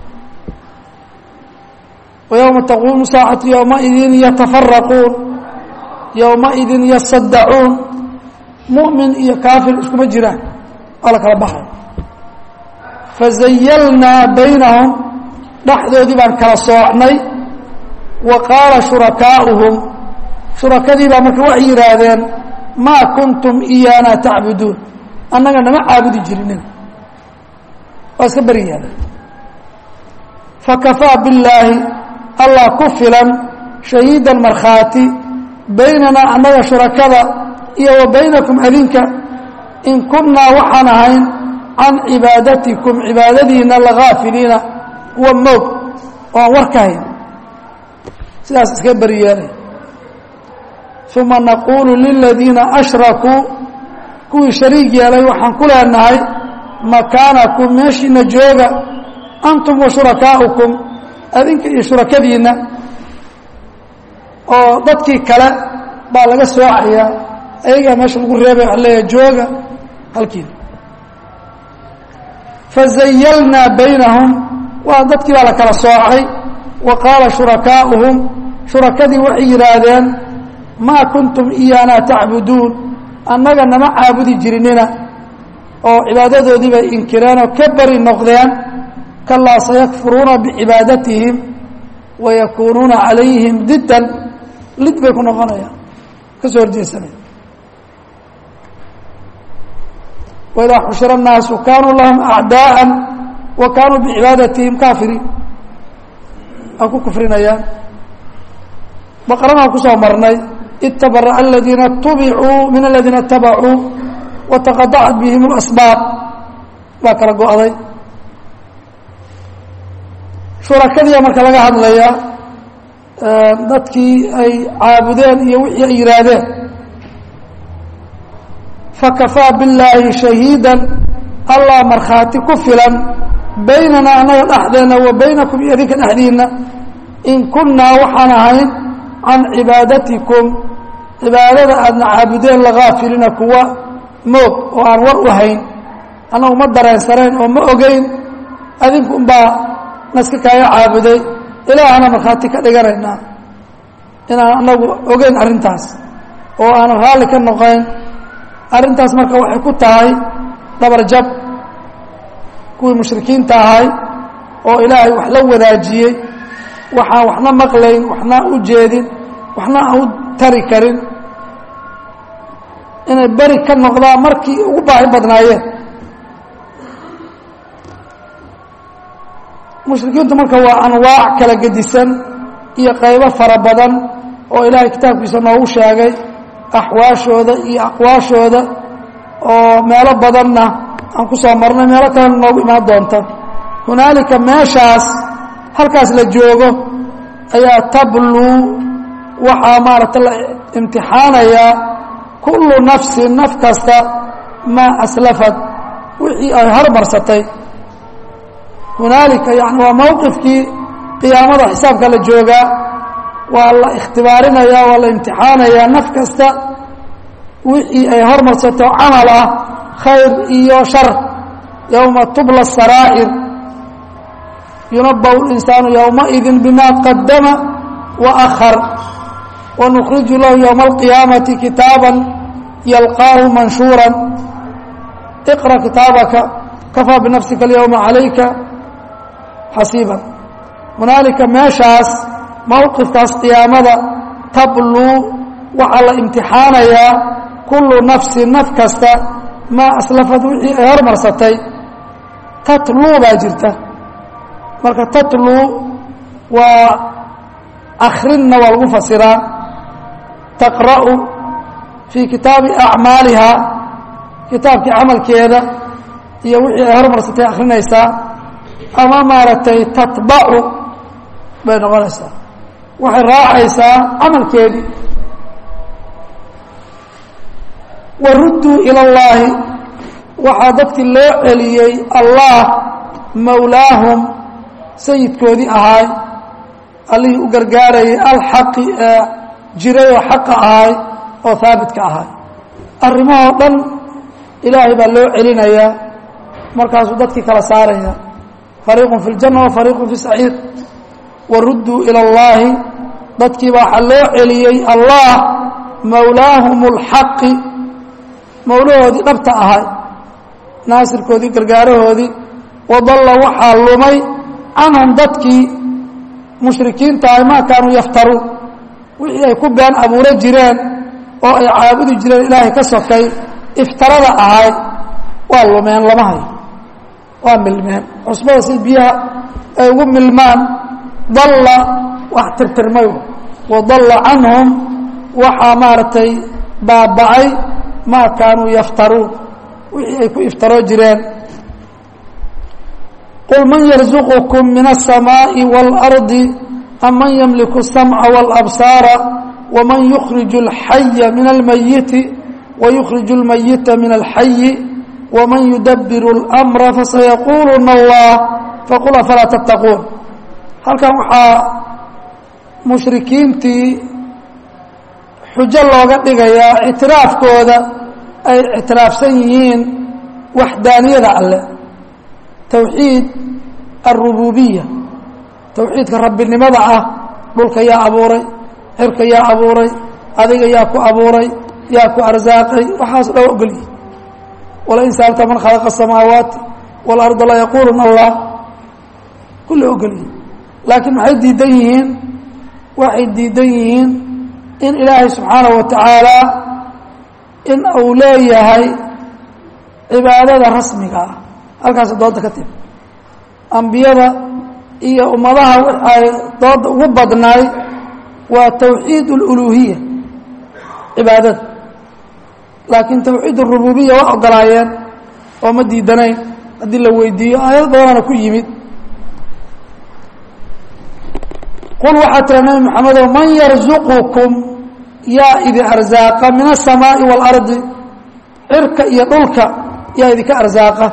وyowma taquumu saacatu yowmaidin yatafaraquun yowmaidin yasadacuun muؤmin iyo kaafir iskuma jiraan waa la kala baxay fazayalnaa baynahum dhexdoodii baan kala soocnay wa qaala shurakaa'uhum shurakadii baa marka waxay yidhaahdeen maa kuntum iyaana tacbuduun annaga nama caabudi jirinin waa iska beri yaada fakafaa billaahi allah ku filan shahiidan markhaati baynanaa annaga shurakada iyo wa baynakum adinka in kunnaa waxaan ahayn can cibaadatikum cibaadadiina lagaafiliina kuwa moog oo aan war ka hayn sidaas iska beri yeelay uma naquulu liladiina ashrakuu kuwii shariig yeelay waxaan ku leenahay makaanakum meeshiina jooga antum wa shurakaa'ukum adinka iyo shurakadiinna oo dadkii kale baa laga soocayaa ayagaa meesha lagu reebay waxa leeyahay jooga halkiina fazayalnaa baynahum waa dadkii baa la kala soocay wa qaala shurakaa'uhum shurakadii waxay yidhaahdeen maa kuntum iyaana tacbuduun annaga nama caabudi jirinina oo cibaadadoodii bay inkireen oo ka beri noqdeen kalaa sayakfuruuna bicibaadatihim wayakuunuuna calayhim diddan lid bay ku noqonayaan ka soo horjeesanaya waidaa xushira الnaasu kaanuu lahum acdaءa wa kaanuu bicibaadatihim kaafiriin waa ku kufrinayaan baqranaa kusoo marnay itabara'a aladiina tubicuu min aladiina اtabacuu wataqadacat bihim اlasbaab baa kala go-day shurakadiia marka laga hadlaya dadkii ay caabudeen iyo wixii ay yihaahdeen fakafaa billaahi shahiida allah markhaati ku filan baynana annaga dhexdeena wa baynakum iyo idinka dhexdiina in kunnaa waxaan ahayn can cibaadatikum cibaadada aadna caabudeen lagaafilina kuwa moog oo aan war u hayn annagu ma dareensanayn oo ma ogeyn adinku unbaa naska kaaga caabuday ilaahana markhaati ka dhiganaynaa inaan anagu ogeyn arrintaas oo aanan raalli ka noqoyn arrintaas marka waxay ku tahay dhabarjab kuwii mushrikiinta ahay oo ilaahay wax la wadaajiyey waxaan waxna maqlayn waxna u jeedin waxna aan u tari karin inay beri ka noqdaan markii ugu baahi badnaayeen mushrikiintu marka waa anwaac kala gedisan iyo qaybo fara badan oo ilaahay kitaabkiisa noogu sheegay axwaashooda iyo aqwaashooda oo meelo badanna aan ku soo marnay meelo kalena noogu imaan doonta hunaalika meeshaas halkaas la joogo ayaa tabluu waxaa maaragta la imtixaanayaa kullu nafsin naf kasta maa aslafad wixii ay hormarsatay hunaalika yani waa mowqifkii qiyaamada xisaabka la joogaa waa la ikhtibaarinaya waa la imtixaanayaa naf kasta wixii ay hormarsato camal ah khayr iyo shar yowma tubla saraa'ir yunabahu linsaanu yowmaidin bima qadama wa akhar wanukhriju lahu yowma alqiyaamati kitaaban yalqaahu manshuura iqra kitaabaka kafaa binafsika alyowma calayka xasiiban hunaalika meeshaas mowqifkaas qiyaamada tabluu waxaa la imtixaanayaa kullu nafsin naf kasta maa aslafad wixii ay hormarsatay tatluu baa jirta marka tatluu waa akrinna waa lagu fasiraa taqra'u fii kitaabi acmaaliha kitaabkii camalkeeda iyo wixii ay hormarsatay akrinaysaa ama maaragtay tatbacu bay noqonaysaa waxay raacaysaa camalkeedii warudduu ila اllaahi waxaa dadkii loo celiyey allah mawlaahum sayidkoodii ahaay allihii u gargaarayay alxaqi ee jiray oo xaqa ahaay oo haabitka ahaay arrimahoo dhan ilaahay baa loo celinayaa markaasuu dadkii kala saaraya fariiqun fi اljanna wa fariiqun fi saciir warudduu ila اllaahi dadkiiba waxaa loo celiyey allah mawlaahum اlxaqi mawlahoodii dhabta ahay naasirkoodii gargaarahoodii wadalla waxaa lumay canhum dadkii mushrikiinta ahay maa kaanuu yaftaruun wixii ay ku been abuuro jireen oo ay caabudi jireen ilaahay ka sokay iftarada ahay waa lumeen lama hayo waa milmeen cusbada si biyaha ay ugu milmaan dalla wax tirtirmay wadalla canhum waxaa maaragtay baaba'ay maa kaanuu yaftaruun wixii ay ku iftaroo jireen qul man yarzuqukum min الsamaaءi wاlardi am man ymliku الsamca wاlabsaara waman yukhriju اlxaya min almayiti wayukhriju اlmayita min alxayi waman yudabiru اlأmra fasayaquuluna allah faqul afalaa tattaquun halkan waxaa mushrikiintii xujo looga dhigayaa ictiraafkooda ay ictiraafsan yihiin waxdaaniyada alle towxiid alrububiya towxiidka rabbinimada ah dhulka yaa abuuray cirka yaa abuuray adiga yaa ku abuuray yaa ku arsaaqay waxaas dhow ogolyihi walain saalta man khalaqa asamaawaati waalarda la yaquuluna allah kullay ogolyihi laakiin maxay diidan yihiin waxay diidan yihiin in ilaahay subxaanahu wa tacaala in uu leeyahay cibaadada rasmiga ah halkaas dooda ka timi ambiyada iyo ummadaha ay dooda ugu badnaay waa towxiid اluluhiya cibaadada laakiin tawxiid rububiya waa ogolaayeen oo ma diidanayn haddii la weydiiyo aayad badanana ku yimid qul waxaa tira nabi maxamedow man yarzuqukum yaa idin arzaaqa min aلsamaaءi wاlardi cirka iyo dhulka yaa idinka arzaaqa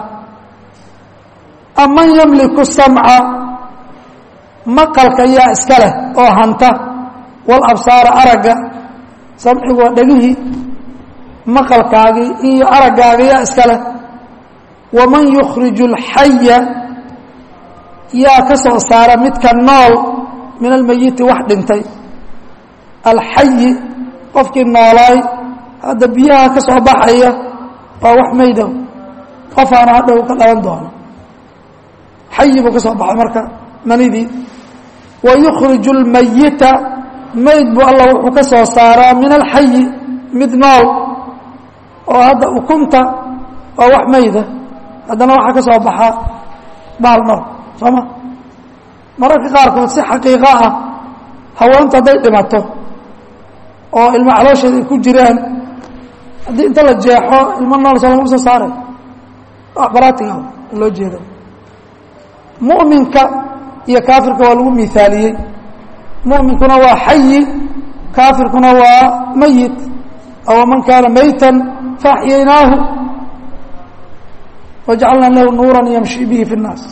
am man yamliku samca maqalka yaa iska leh oo hanta walabsaara aragga samcigu waa dhegihii maqalkaagii iyo araggaaga yaa iska leh waman yukhriju اlxaya yaa ka soo saara midka nool min almayiti wax dhintay alxayi qofkii noolaay hadda biyaha ka soo baxaya waa wax maydow qofaana hadhow ka dhalan doono xayi buu ka soo baxay marka manidii wa yukhriju اlmayita mayd buu alla wuxuu ka soo saaraa min alxayi mid nool oo hadda ukunta waa wax mayda haddana waxaa ka soo baxaa baal nool soo ma mararka qaarkood si xaqiiqo ah haweentu hadday dhimato oo ilmo caloosheeda ay ku jiraan haddii inta la jeexo ilmo nool soo lagama soo saaray wax baraatiga loo jeedo mu'minka iyo kaafirka waa lagu miaaliyey mu'minkuna waa xayi kaafirkuna waa mayit aw man kaana maytan faaxyaynaahu wajacalnaa lahu nuura yamshi bihi fi الnaas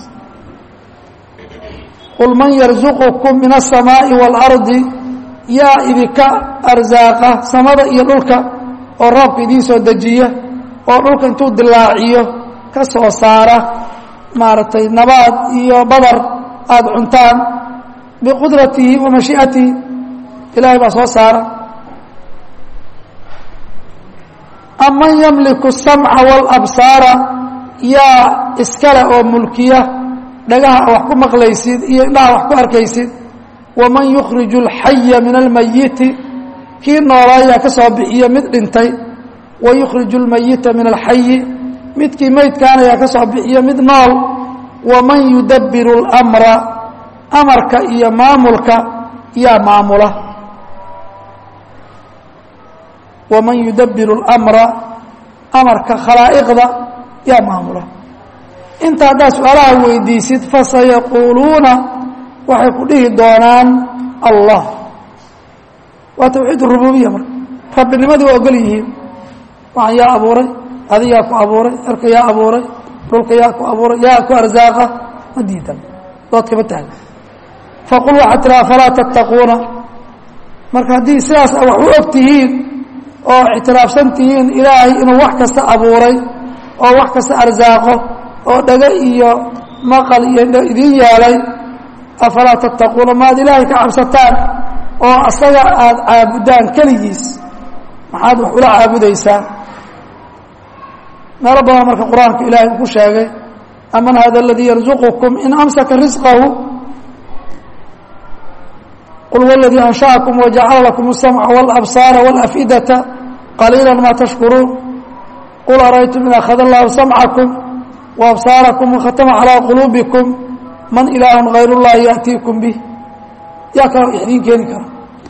qul man yarzuqukum min الsamaaءi wاlardi yaa idinka arzaaqa samada iyo dhulka oo roobka idiin soo dejiya oo dhulka intuu dilaaciyo ka soo saara maaragtay nabaad iyo badar aada cuntaan biqudratihi wa mashii'atihi ilaahay baa soo saara aman yamliku الsamca wاlabsaara yaa iskale oo mulkiya dhagaha wax ku maqlaysid iyo indhaha wax ku arkaysid waman yukhriju اlxaya min almayiti kii noolaayaa ka soo bixiya mid dhintay wa yukhriju اlmayita min alxayi midkii meydkaana yaa ka soo bixiya mid nool waman yudabbiru اlmra amarka iyo maamulka yaa maamula waman yudabbiru اlmra amarka khalaa'iqda yaa maamula inta haddaad su-aalaha weydiisid fasayaquuluuna waxay ku dhihi doonaan allah waa tawxiid rububiya marka rabbinimadii waa ogol yihiin waxaan yaa abuuray adi yaa ku abuuray erka yaa abuuray dhulka yaa ku abuuray yaa ku arzaaqa ma diidan doodkama taagna faqul waxaad tihi afalaa tattaquuna marka haddii sidaas wax u og tihiin oo ictiraafsan tihiin ilaahay inuu wax kasta abuuray oo wax kasta arsaaqo oo dhago iyo maqal iyo idiin yeelay afalaa tattaquuna maad ilaahay ka cabsataan oo asaga aada caabudaan keligiis maxaad wax ula caabudaysaan meelo badan marka qur-aanka ilaahay uu ku sheegay aman hada aladii yarzuqukum in amsaka risqahu qul huwa aladii ansha'akum wajacala lakum الsamca wاlabsaara wاlafidata qaliila ma tashkuruun qul araytum in akhada allahu samcakum waabsaarakum wakhatama calىa quluubikum man ilaahu hayr اllahi yaأtiikum bih yaa kaloo ixdiin keeni kara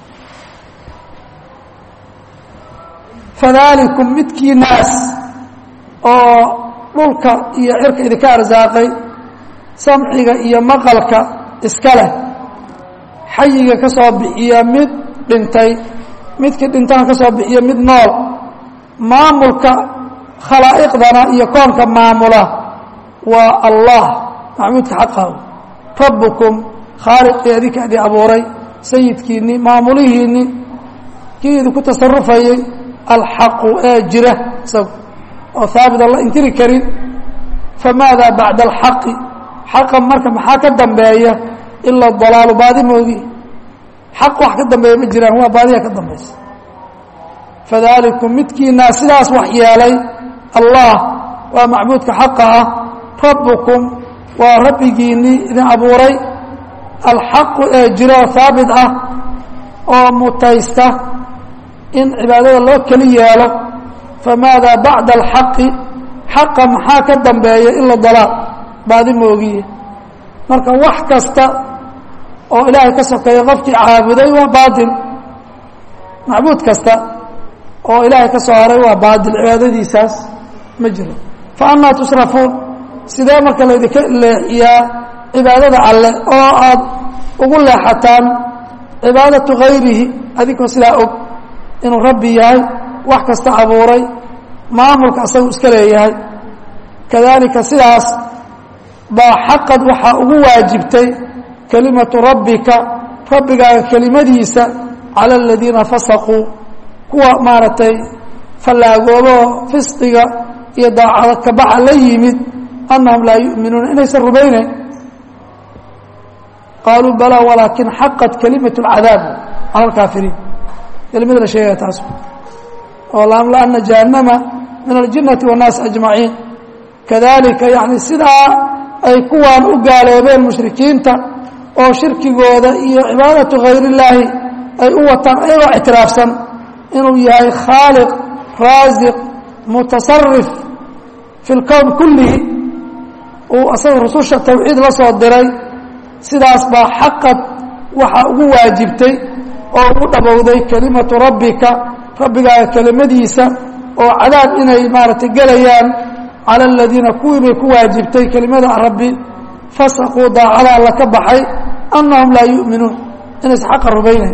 fadaalikum midkii naas oo dhulka iyo cirka idinka arsaaqay samciga iyo maqalka iska leh xayiga ka soo bixiya mid dhintay midkii dhintana ka soo bixiya mid nool maamulka khalaa'iqdana iyo koonka maamula waa allah macbuudka xaqahu rabbukum khaaliqii adinka idin abuuray sayidkiinni maamulihiinni kii idinku tasarufayay alxaqu ee jira isagu oo haabit aan la inkiri karin famaada bacda alxaqi xaqa marka maxaa ka dambeeya ilaa dalaalu baadi moogi xaq wax ka dambeeya ma jiraan waa baadiya ka dambaysa fadaalikum midkiinaa sidaas wax yeelay allah waa macbuudka xaqa ah rabbukum waa rabbigiinnii idin abuuray alxaqu ee jira oo haabit ah oo mutaysta in cibaadada loo keli yeelo famaada bacda alxaqi xaqa maxaa ka dambeeya ila dalaal baadi moogiye marka wax kasta oo ilaahay ka sokeeya qofkii caabuday waa baatil macbuud kasta oo ilaahay ka soo haray waa baadil cibaadadiisaas ma jiro fa anaa tusrafuun sidee marka laydinka leexiyaa cibaadada alle oo aad ugu leexataan cibaadatu hayrihi adinkoo sidaa og inuu rabbi yahay wax kasta abuuray maamulka asagu iska leeyahay kadalika sidaas baa xaqad waxaa ugu waajibtay kelimatu rabbika rabbigaaga kelimadiisa cala aladiina fasaquu kuwa maaragtay fallaagoobaoo fisqiga iyo daacada kabaxa la yimid annahum laa yu'minuuna inaysan rumaynayn qaaluu balaa walaakin xaqat kelimatu اlcadaab cala alkaafiriin kelimada la sheegaya taas oo laamlaana jahannama min aljinnati waannaasi ajmaciin kadalika yani sidaa ay kuwaan u gaaloobeen mushrikiinta oo shirkigooda iyo cibaadatu hayr illaahi ay u wataan ayagoo ictiraafsan inuu yahay khaaliq raasiq mutasarif fi lkown kullihi uu asaga rususha tawxiid la soo diray sidaas baa xaqad waxaa ugu waajibtay oo ugu dhabowday kelimatu rabbika rabbigaaga kelimadiisa oo cadaab inay maaragtay gelayaan cala aladiina kuwii bay ku waajibtay kelimada rabbi fasaquu daacada alla ka baxay annahum laa yu'minuun inaysan xaqa rumaynayn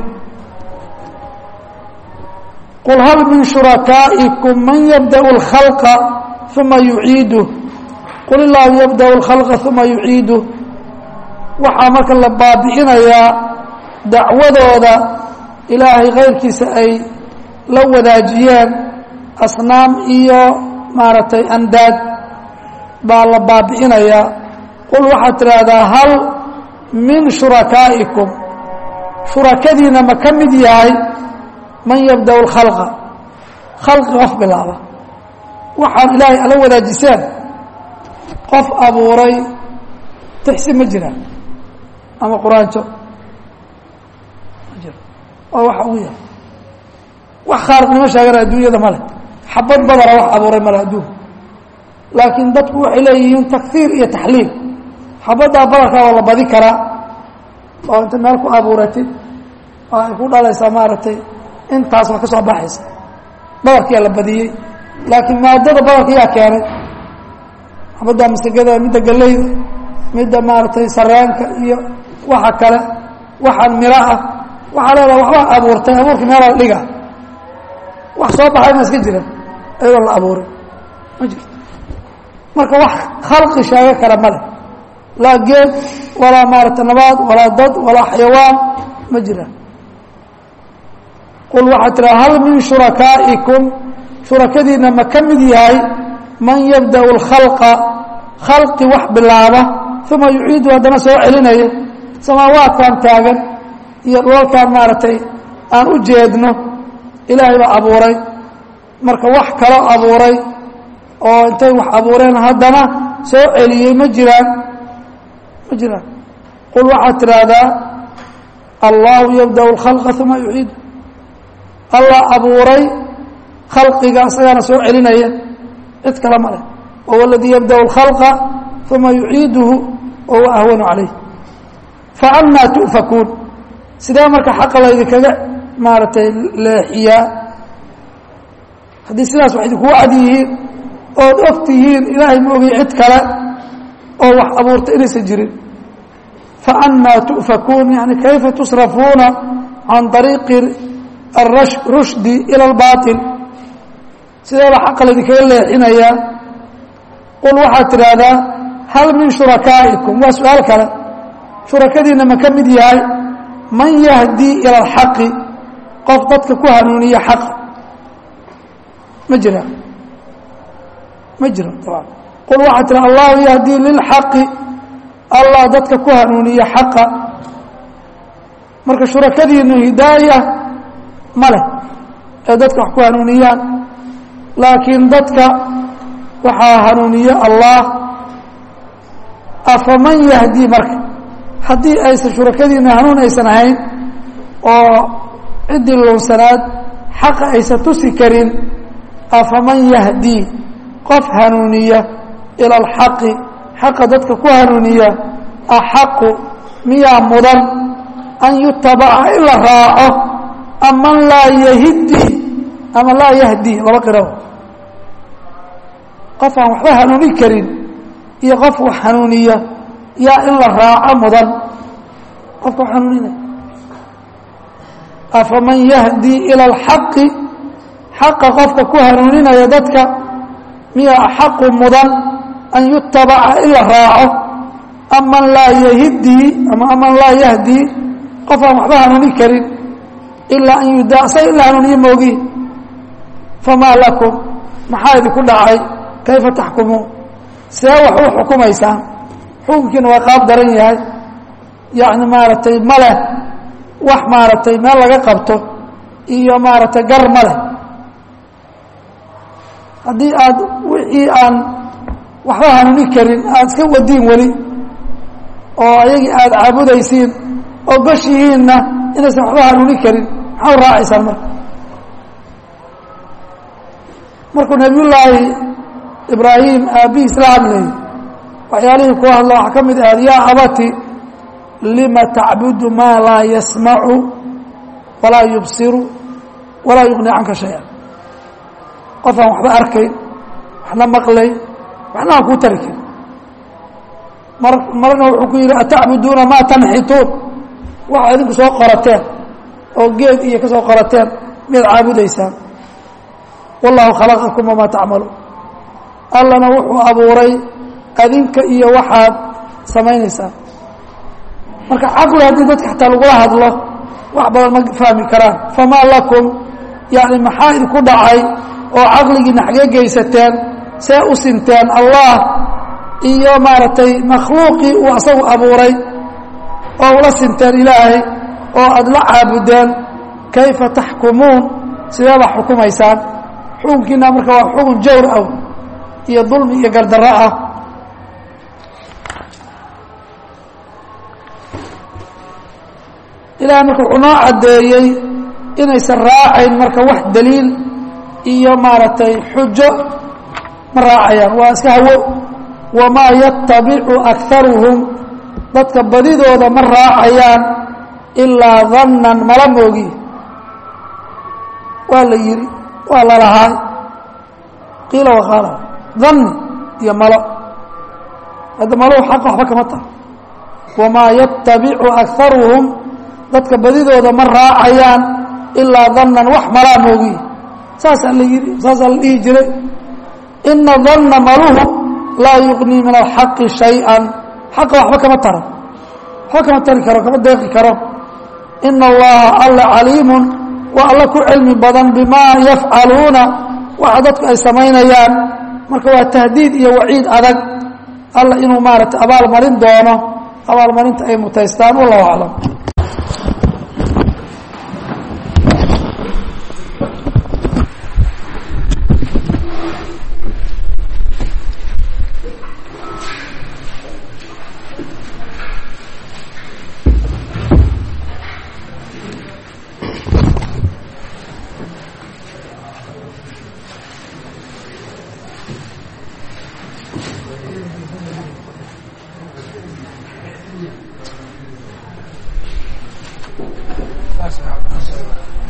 qul hal min shurakaa'ikum man yabda'u اlkhalqa uma yuciiduh qul illaahu yabda'u اlkhalqa uma yuciiduh waxaa marka la baabi'inayaa dacwadooda ilaahay kayrkiisa ay la wadaajiyeen asnaam iyo maaragtay andaad baa la baabi'inayaa qul waxaad tidhaahdaa hal min shurakaa'ikum shurakadiina ma ka mid yahay man yabda'u اlkhalqa khalqi qof bilaaba waxaan ilaahay ala wadaajiseen qof abuuray tixsi ma jiraan ama quraanjo ma jiro waa waxa ugu yahay wax khaaliqnimo sheegana adduunyada male xabad badana wax abuuray male adduunka laakiin dadku waxay leeyihiin takfiir iyo taxliil xabaddaa badarkaa waa la badi karaa oo inta meel ku abuuratid oo ay ku dhalaysaa maaragtay intaas waa ka soo baxaysa badarkiyaa la badiyey laakiin maadada badarka yaa keenay xabadda masagada midda galeyda midda maaragtay sareenka iyo waxa kale waxaan miro ah waxaa leedaha waxbaa abuurtay abuurka meelaa la dhiga wax soo baxay ma iska jira ayadoo la abuuray ma jirto marka wax khalqi sheego kara ma leh laa geed walaa maaragtay nabaad walaa dad walaa xayawaan ma jiraan qul waxaad tiraa hal min shurakaa'ikum shurakadiina ma ka mid yahay man yabda'u اlkhalqa khalqi wax bilaaba uma yuciidu haddana soo celinaya samaawaadkan taagan iyo dhulalkan maaragtay aan u jeedno ilaahay baa abuuray marka wax kaloo abuuray oo intay wax abuureen haddana soo celiyey ma jiraan ma jiraan qul waxaad tidhaahdaa allahu yabda'u اlkhalqa uma yuciidu allah abuuray khalqiga isagaana soo celinaya cid kale ma leh wahuwa aladii yabda'u اlkhalqa uma yuciiduhu wa huwa ahwanu calayh faannaa tu'fakuun sidee marka xaqa laydinkaga maaragtay leexiyaa haddii sidaas wax idinkugu cad yihiin ood og tihiin ilaahay ma ogay cid kale oo wax abuurta inaysan jirin faannaa tu'fakuun yani kayfa tusrafuuna can طariiqi الrushdi ilى اlbaطil sideeba xaqa laydinkaga leexinayaa qul waxaad tidhaahdaa hal min shurakaa'ikum waa su-aal kale shurakadiina ma ka mid yahay man yahdii ilى اlxaqi qof dadka ku hanuuniya xaqa ma jira ma jiro abaan qul waxaad tiraa allahu yahdii lilxaqi allah dadka ku hanuuniya xaqa marka shurakadiinu hidaaya ma leh ee dadka wax ku hanuuniyaan laakiin dadka waxaa hanuuniye allah afaman yahdii marka haddii aysan shurakadiina hanuun aysan ahayn oo ciddii lunsanaad xaqa aysan tusi karin afaman yahdii qof hanuuniya ila alxaqi xaqa dadka ku hanuuniya axaqu miyaa mudan an yutabaca in la raaco aman laa yahidi ama laa yahdi laba qiraba qof aan waxba hanuuni karin iyo qof wax hanuuniya yaa in la raaco mudan qofka wax hanuuninaya afaman yahdi ila alxaqi xaqa qofka ku hanuuninaya dadka miya axaqu mudan an yutabaca in la raaco aman laa yahidii ama aman laa yahdii qof aan waxba hanuuni karin ilaa an yudaa say in la hanuuniyo moogi famaa lakum maxaa idinku dhacay kayfa taxkumuun see wax u xukumaysaan xukunkiina waa qaab daran yahay yacni maaragtay ma leh wax maaragtay meel laga qabto iyo maaragtay gar ma leh haddii aad wixii aan waxba hanuuni karin aada iska wadiin weli oo ayagii aada caabudaysiin oo gashihiinna inaysan waxba hanuuni karin maxaa u raacaysaan marka markuu nabiyullaahi ibraahim aabbihiis la hadlayay waxyaalihii kuwa hadla waxaa ka mid ahayd yaa abati lima tacbudu maa laa yasmacu walaa yubsiru walaa yuqni canka shaya qof aan waxba arkayn waxna maqlayn waxna aan kuu tari karin mar marna wuxuu ku yidhi atacbuduuna maa tanxituun waxa idinku soo qorateen oo geed iyo ka soo qorateen miyaad caabudaysaan wallahu khalaqakum wamaa tacmaluun allana wuxuu abuuray adinka iyo waxaad samaynaysaan marka caqli haddii dadka xataa lagula hadlo wax badan ma fahmi karaan famaa lakum yani maxaa idinku dhacay oo caqligiina xagee geysateen see u sinteen allah iyo maaragtay makhluuqii uu asagu abuuray oo ula sinteen ilaahay oo aada la caabudeen kayfa taxkumuun sidee baa xukumaysaan xukunkiina marka waa xukun jawr ah iyo dulmi iyo gardarro ah ilahay marka wuxuu noo caddeeyey inaysan raacayn marka wax daliil iyo maaragtay xujo ma raacayaan waa iska hawo wamaa yatabicu akaruhum dadka badidooda ma raacayaan ilaa dannan mala moogi waa la yidhi waa lalahaay qiila waqaala danni iyo malo hadda maluhu xaqa waxba kama taha wamaa yatabicu akaruhum dadka badidooda ma raacayaan ilaa dannan wax malaa moogi saasaa la yidhi saasaa la dhihi jiray ina danna maluhu laa yuqnii min alxaqi shay-an xaqa waxba kama taro waxba kama tari karo kama deeqi karo ina allaha alla caliimun waa alla ku cilmi badan bimaa yafcaluuna waxa dadku ay samaynayaan marka waa tahdiid iyo waciid adag alla inuu maaragtay abaalmarin doono abaalmarinta ay mutaystaan wallahu aclam That's not